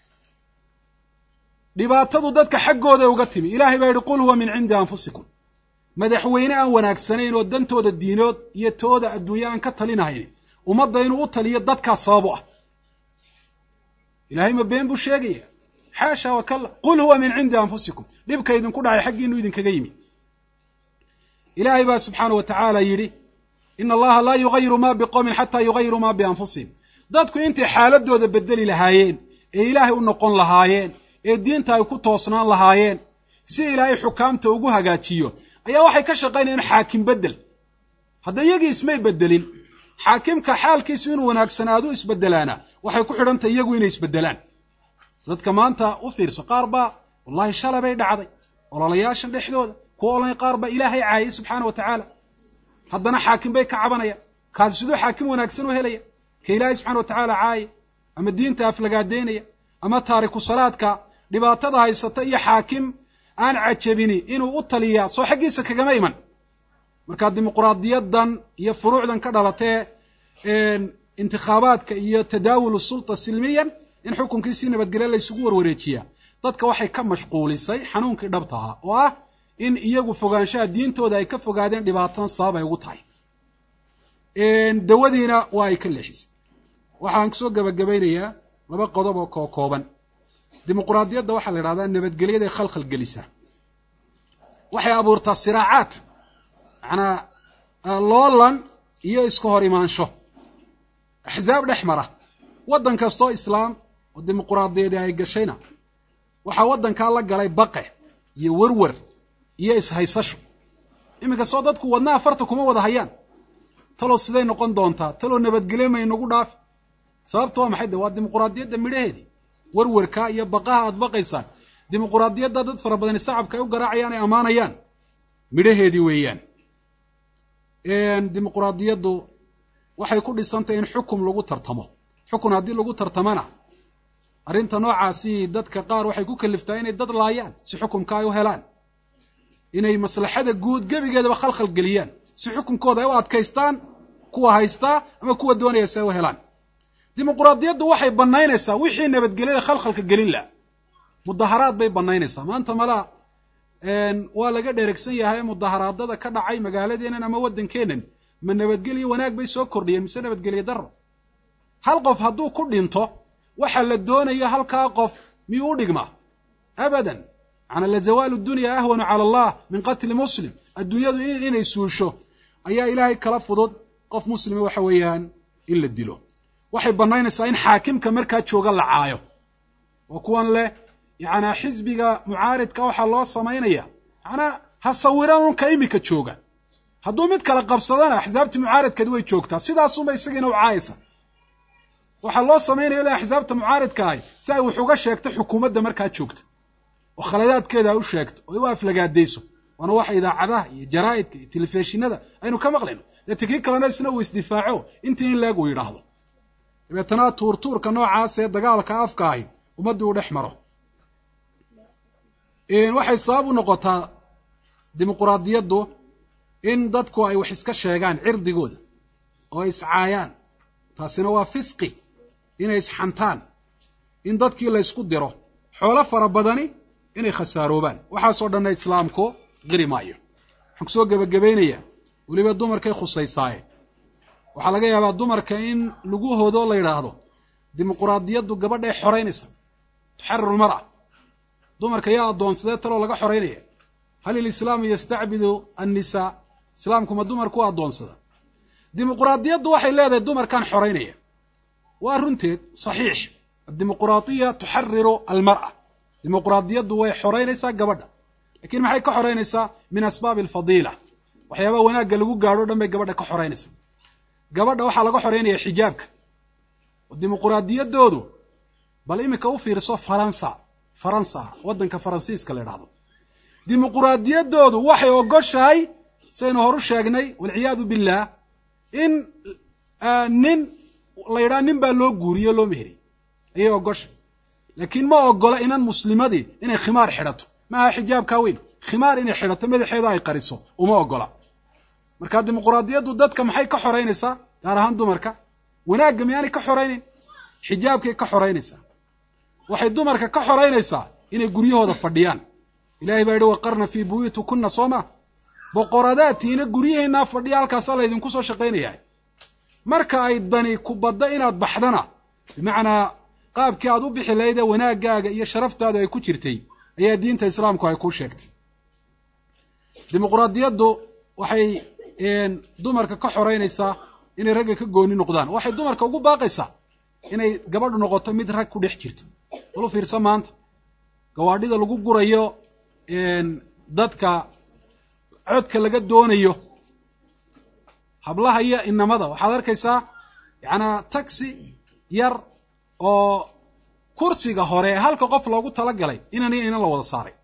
dhibaatadu dadka xaggooda uga timi ilaahay baa yidhi qul huwa min cindi anfusikum madaxweyne aan wanaagsanayn oo dantooda diinood iyo tooda adduunye aan ka talinahayn ummadda inuu u taliyo dadkaa sabab u ah ilahay ma been buu sheegaya xaasha wakalla qul huwa min cindi anfusikum dhibka idinku dhacay xaggiinu idinkaga yimi ilaahay baa subxaana wa tacaala yidhi ina allaha laa yugayiru ma biqowmin xataa yugayiru ma bianfusihim dadku intay xaaladooda bedeli lahaayeen ee ilaahay u noqon lahaayeen ee diinta ay ku toosnaan lahaayeen si ilaahay xukaamta ugu hagaajiyo ayaa waxay ka shaqaynayaan xaakim bedel hadda iyagii ismay bedelin xaakimka xaalkiisu inuu wanaagsanaadu isbedelaana waxay ku xidhantahy iyagu inay isbedelaan dadka maanta u fiirso qaar baa wallahi shalay bay dhacday ololayaashan dhexdooda kuwa ololay qaar baa ilaahay caayay subxaana wa tacaala haddana xaakim bay ka cabanayaan kaasi siduu xaakim wanaagsan u helaya ka ilaahay subxana wa tacaala caayay ama diinta aflagaadeynaya ama taariku salaadka dhibaatada haysata iyo xaakim aan cajabini inuu u taliyaa soo xaggiisa kagama iman marka dimuquraadiyadan iyo furuucdan ka dhalatee intikhaabaadka iyo tadaawulu sulta silmiyan in xukunkii si nabadgelyo laysugu warwareejiyaa dadka waxay ka mashquulisay xanuunkii dhabta ahaa oo ah in iyagu fogaanshaha diintooda ay ka fogaadeen dhibaatadan sabab ay ugu tahay dawadiina waa ay ka leexisay waxaan kusoo gabagabaynayaa laba qodob oo koo kooban dimuquraadiyadda waxaa la idhahdaa nabadgelyaday khalkhal gelisaa waxay abuurtaa siraacaad macnaa loolan iyo iska hor imaansho axzaab dhex mara waddan kastoo islaam oo dimuquraadiyadi ay gashayna waxaa waddankaa la galay baqe iyo werwer iyo ishaysasho iminka soo dadku wadnaha farta kuma wada hayaan talow siday noqon doontaa talow nabadgelye ma inagu dhaafi sababta waa maxay de waa dimuquraadiyadda midhaheedii warwarkaa iyo baqaha aad baqaysaan dimuquraadiyadda dad fara badani sacabka ay u garaacayaan ay ammaanayaan midhaheedii weeyaan dimuquraadiyaddu waxay ku dhisantahy in xukum lagu tartamo xukun haddii lagu tartamana arrinta noocaasi dadka qaar waxay ku kaliftaa inay dad laayaan si xukumka ay u helaan inay maslaxada guud gebigeedaba khalkhal geliyaan si xukunkooda ay u adkaystaan kuwa haystaa ama kuwa doonaya si ay u helaan dimuquraadiyaddu waxay bannaynaysaa wixii nabadgelyada khalkhalka gelin laha mudaharaad bay bannaynaysaa maanta malaa waa laga dheregsan yahay mudaharaadada ka dhacay magaaladeennan ama waddankeennan ma nabadgelyo wanaag bay soo kordhiyeen mise nabadgelyo darro hal qof hadduu ku dhinto waxa la doonayo halkaa qof miyuu u dhigmaa abadan macnaa lazawaalu dunya ahwanu cala allah min qatli muslim adduunyadu inay suusho ayaa ilaahay kala fudud qof muslima waxa weeyaan in la dilo waxay bannaynaysaa in xaakimka markaa jooga la caayo oo kuwan leh yacnaa xisbiga mucaaridka waxaa loo samaynaya macnaa ha sawiran unka imika jooga hadduu mid kala qabsadana axsaabtii mucaaridkeed way joogtaa sidaasunba isagiina u caayaysa waxaa loo samaynaya ila axsaabta mucaaridka ahay si ay wax uga sheegto xukuumadda markaa joogta oo khaladaadkeeda ay u sheegto oo ay u aflagaadayso waana waxa idaacadaha iyo jaraa'idka iyo telefishinada aynu ka maqlayno deete kii kalena isna uu isdifaaco intii in leeg uu yidhaahdo dabeetana tuurtuurka noocaas ee dagaalka afka ahi ummaddii u dhex maro waxay sabab u noqotaa dimuquraadiyaddu in dadku ay wax iska sheegaan cirdigooda oo ay iscaayaan taasina waa fisqi inay isxantaan in dadkii la ysku diro xoolo fara badani inay khasaaroobaan waxaasoo dhanna islaamku qiri maayo waxaan kusoo gebagabaynayaa weliba dumarkay khusaysaaye waxaa laga yaabaa dumarka in lagu hodo la yidhaahdo dimuquraadiyaddu gabadhay xoraynaysa tuxariru lmar'a dumarka yaa addoonsadee taloo laga xoraynaya hal ilislaamu yastacbidu annisaa islaamku ma dumarku u addoonsada dimuquraadiyaddu waxay leedahay dumarkan xoraynaya waa runteed saxiix addimuquraadiya tuxariru almar'a dimuquraadiyaddu way xoraynaysaa gabadha lakiin maxay ka xoraynaysaa min asbaabi alfadiila waxyaabaha wanaagga lagu gaadho o dhan bay gabadha ka xoraynaysaa gabadha waxaa laga xoreynaya xijaabka oo dimuquraadiyaddoodu bal iminka u fiirso faransa faransa waddanka faransiiska la idhahdo dimuquraadiyaddoodu waxay ogoshahay saynu horu sheegnay walciyaadu billah in nin la yidhaha nin baa loo guuriyo loo meheriyey ayay ogoshay laakiin ma ogola inan muslimadii inay khimaar xidhato maaha xijaabkaa weyn khimaar inay xidhato madaxeeda ay qariso uma ogola marka dimuquraadiyaddu dadka maxay ka xoraynaysaa gaar ahaan dumarka wanaagga miyaanay ka xoraynayn xijaabkay ka xoraynaysaa waxay dumarka ka xoraynaysaa inay guryahooda fadhiyaan ilahay baa yihi waqarna fii buyuutikunna soo ma boqoradaatiina guryaheennaa fadhiya halkaasaa laydinku soo shaqaynayaa marka ay dani ku badda inaad baxdana bimacnaa qaabkii aad u bixi lahayd ee wanaaggaaga iyo sharaftaadu ay ku jirtay ayaa diinta islaamku ay kuu sheegtay dimuquraadiyaddu waxay dumarka ka xoraynaysaa inay ragga ka gooni noqdaan waxay dumarka ugu baaqaysaa inay gabadhu noqoto mid rag ku dhex jirta bal u fiirsa maanta gawaadhida lagu gurayo dadka codka laga doonayo hablaha iyo inamada waxaad arkaysaa yacnaa taxi yar oo kursiga hore halka qof loogu talagalay inan iyo inan la wada saaray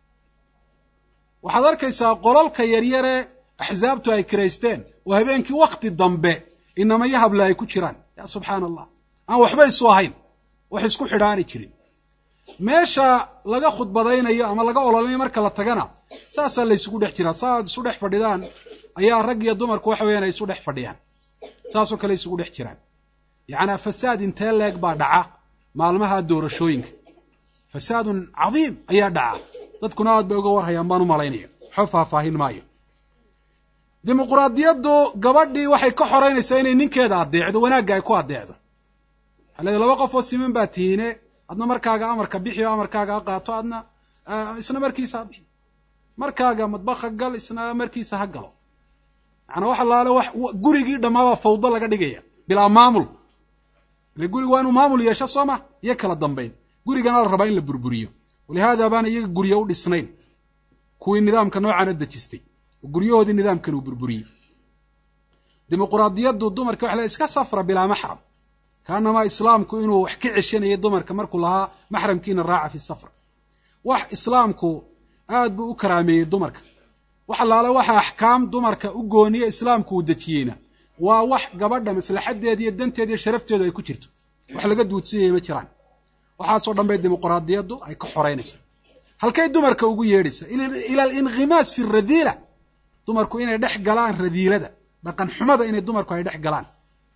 waxaad arkaysaa qolalka yaryare axsaabtu ay kiraysteen oo habeenkii wakti dambe inamayo hable ay ku jiraan ya subxaana allah aan waxba isu ahayn wax isku xidhaani jirin meesha laga khudbadaynayo ama laga ololinayo marka la tagana saasaa la ysugu dhex jiraa saaad isu dhex fadhidaan ayaa rag iyo dumarku waxa weeyaan ay isu dhex fadhiyaan saasoo kale isugu dhex jiraan yacnaa fasaad intee leeg baa dhaca maalmaha doorashooyinka fasaadun cadiim ayaa dhaca dadkuna aad bay uga warhayaan baan u malaynaya waxba faahfaahin maayo dimuquraadiyaddu gabadhii waxay ka xoraynaysaa inay ninkeeda addeecdo wanaagga ay ku addeecdo waxaa leedahy laba qof oo siman baa tihiine adna markaaga amarka bixi oo amarkaaga ha qaato adna isna markiisa ha bixi markaaga madbakha gal isna markiisa ha galo macnaa wax allaale wax gurigii dhammaabaa fawdo laga dhigaya bilaa maamul ile guriga waa inuu maamul yeesho soo ma iyo kala dambayn gurigana la rabaa in la burburiyo walihaada baana iyaga guryo u dhisnayn kuwii nidaamka noocaana dejistay oo guryahoodii nidaamkan uu burburiyey dimuquraadiyaddu dumarka waxa la iska safra bilaa maxram kaanamaa islaamku inuu wax ka ceshanayay dumarka markuu lahaa maxramkiina raaca fi safar wax islaamku aad buu u karaameeyey dumarka wax allaale waxa axkaam dumarka u gooniya islaamku uu dejiyeyna waa wax gabadha maslaxadeeda iyo danteeda iyo sharafteedu ay ku jirto wax laga duudsiyaya ma jiraan waxaasoo dhan bay dimuquraadiyaddu ay ka xoreynaysaa halkay dumarka ugu yeedhaysa ila alinkimaas fi radiila dumarku inay dhex galaan radiilada dhaqan xumada inay dumarku ay dhex galaan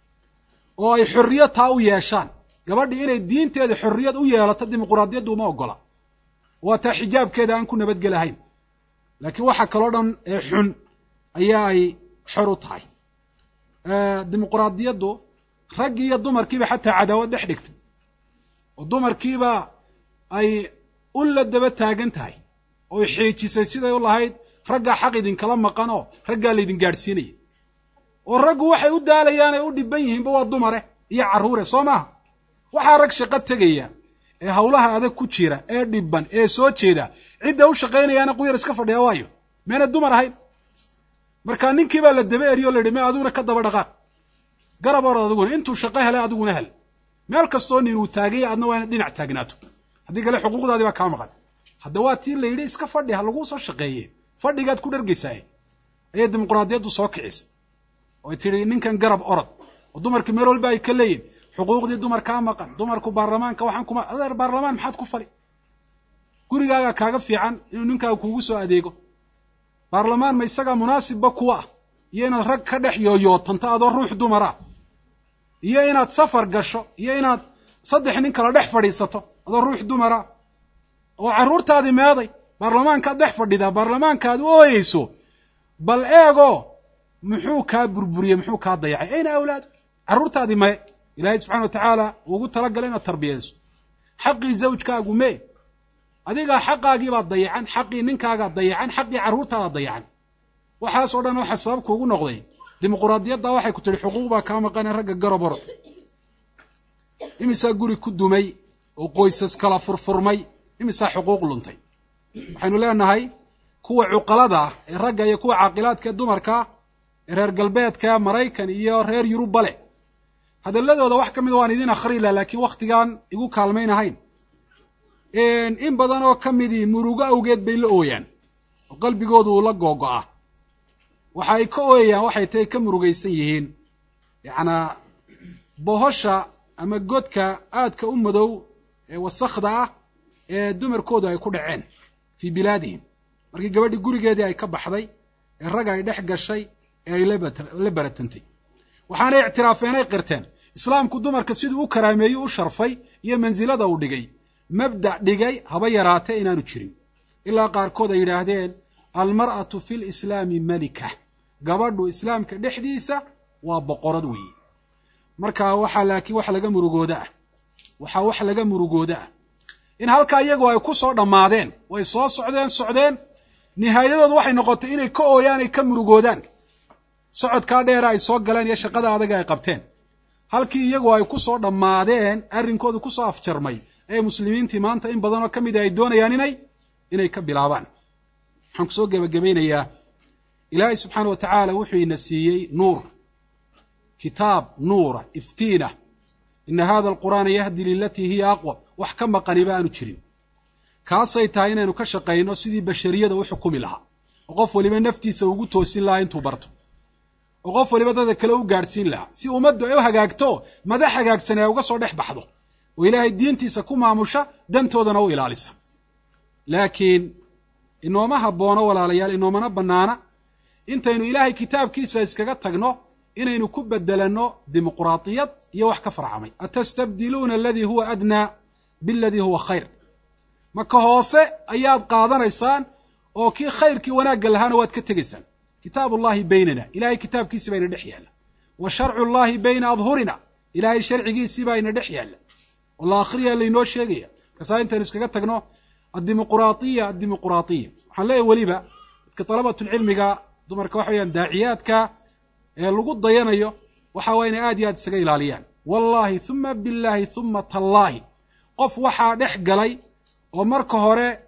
oo ay xorriyad taa u yeeshaan gabadhii inay diinteeda xorriyad u yeelato dimuquraadiyaddu uma ogola waa taa xijaabkeeda aan ku nabadgelahayn laakiin waxa kaloo dhan ee xun ayaa ay xor u tahay dimuquraadiyaddu raggii iyo dumarkiiba xataa cadaawad dhex dhigtay oo dumarkiiba ay u la daba taagan tahay oo xiijisay siday u lahayd raggaa xaq idinkala maqan oo raggaa laydin gaadhsiinaya oo raggu waxay u daalayaan ay u dhiban yihiinba waa dumare iyo carruure soo maaha waxaa rag shaqo tegaya ee hawlaha adag ku jira ee dhiban ee soo jeeda cidda u shaqaynayaana quyar iska fadhiya waayo meena dumar ahayn marka ninkii baa la daba eriyo o la yidhi me adiguna ka daba dhaqaaq garab orad adiguna intuu shaqo helay adiguna hel meel kastoo nin uu taaganya adna waa inaad dhinac taagnaato haddii kale xuquuqdaadii baa kaa maqan hadda waa tii la yidhi iska fadhi ha laguu soo shaqeeye fadhigaad ku dhargaysaaye ayay dimuquraadiyaddu soo kicisa oy tidhi ninkan garab orod oo dumarka meel walba ay ka leeyihin xuquuqdii dumarkaa maqan dumarku baarlamaanka waxaan kuma adeer baarlamaan maxaad ku fali gurigaagaa kaaga fiican inuu ninkaaga kuugu soo adeego baarlamaan ma isagaa munaasibba kuwa ah iyo inaad rag ka dhex yooyootanto adoo ruux dumar ah iyo inaad safar gasho iyo inaad saddex nin kala dhex fadhiisato adoo ruux dumara oo carruurtaadii meeday baarlamaankaad dhex fadhidaa baarlamaankaad u ooyeyso bal eego muxuu kaa burburiyey muxuu kaa dayacay ayna awlaadu carruurtaadii maye ilaahay subxana wa tacaala ugu talagalay inaad tarbiyayso xaqii zawjkaagu mee adigaa xaqaagiibaa dayacan xaqii ninkaagaa dayacan xaqii carruurtaadaa dayacan waxaasoo dhan waxa sabab kuugu noqday dimuquraadiyadda waxay ku tihi xuquuq baa kaa maqane ragga garob orod imisaa guri ku dumay oo qoysas kala furfurmay imisaa xuquuq luntay waxaynu leenahay kuwa cuqalada ah ee ragga iyo kuwa caaqilaadka ee dumarka ee reer galbeedka maraykan iyo reer yurubba leh hadalladooda wax ka mida waan idin akhri lah laakiin wakhtigaan igu kaalmaynahayn in badan oo ka midii murugo awgeed bay la ooyaan oo qalbigoodu uu la googo'aa waxa ay ka ooyayaan waxay tahay ka murugaysan yihiin yacnaa bohosha ama godka aadka u madow ee wasakhda ah ee dumarkoodu ay ku dhaceen fii bilaadihim markii gabadhii gurigeedii ay ka baxday ee rag ay dhex gashay ee ay la baratantay waxaanay ictiraafeen ay qirteen islaamku dumarka siduu u karaameeyey u sharfay iyo mansilada uu dhigay mabda' dhigay haba yaraatee inaanu jirin ilaa qaarkood ay yidhaahdeen almar'atu fi lislaami malika gabadhu islaamka dhexdiisa waa boqorad weeye marka waxaa laakiin wax laga murugooda ah waxaa wax laga murugooda ah in halkaa iyagu ay ku soo dhammaadeen way soo socdeen socdeen nihaayadoodu waxay noqotay inay ka ooyaan ay ka murugoodaan socodkaa dheera ay soo galeen iyo shaqada adaga ay qabteen halkii iyagu ay ku soo dhammaadeen arrinkoodu kusoo afjarmay ee muslimiintii maanta in badanoo ka mida ay doonayaan inay inay ka bilaabaan waxaan kusoo gebagabaynayaa ilaahay subxaana wa tacaala wuxuu ina siiyey nuur kitaab nuura iftiinah ina hada alqur'aana yahdi lilatii hiya aqwam wax ka maqaniba aanu jirin kaasay tahay inaynu ka shaqayno sidii bashariyada u xukumi lahaa oo qof waliba naftiisa ugu toosin lahaa intuu barto oo qof waliba dadka kale u gaadhsiin lahaa si ummaddu ay u hagaagto madax hagaagsan ay uga soo dhex baxdo oo ilaahay diintiisa ku maamusha dantoodana u ilaalisa laakiin inooma haboono walaalayaal inoomana bannaana intaynu ilaahay kitaabkiisa iskaga tagno inaynu ku bedelanno dimuquraadiyad iyo wax ka farcamay atastabdiluuna aladii huwa adnaa biladii huwa khayr maka hoose ayaad qaadanaysaan oo kii khayrkii wanaagga lahaana waad ka tegaysaan kitaab ullahi baynana ilahay kitaabkiisii baa ina dhex yaalla wa sharcu llahi bayna adhurina ilaahay sharcigiisii baa ina dhex yaalla oo la akhriya laynoo sheegaya markaasaa intaynu iskaga tagno addimuquraadiya addimuquraadiya waxaan leeyahy weliba dadka dalabatulcilmiga dumarka waxa weyaan daaciyaadka ee lagu dayanayo waxa waa inay aad iyo aad isaga ilaaliyaan wallahi huma billahi huma tallaahi qof waxaa dhex galay oo marka hore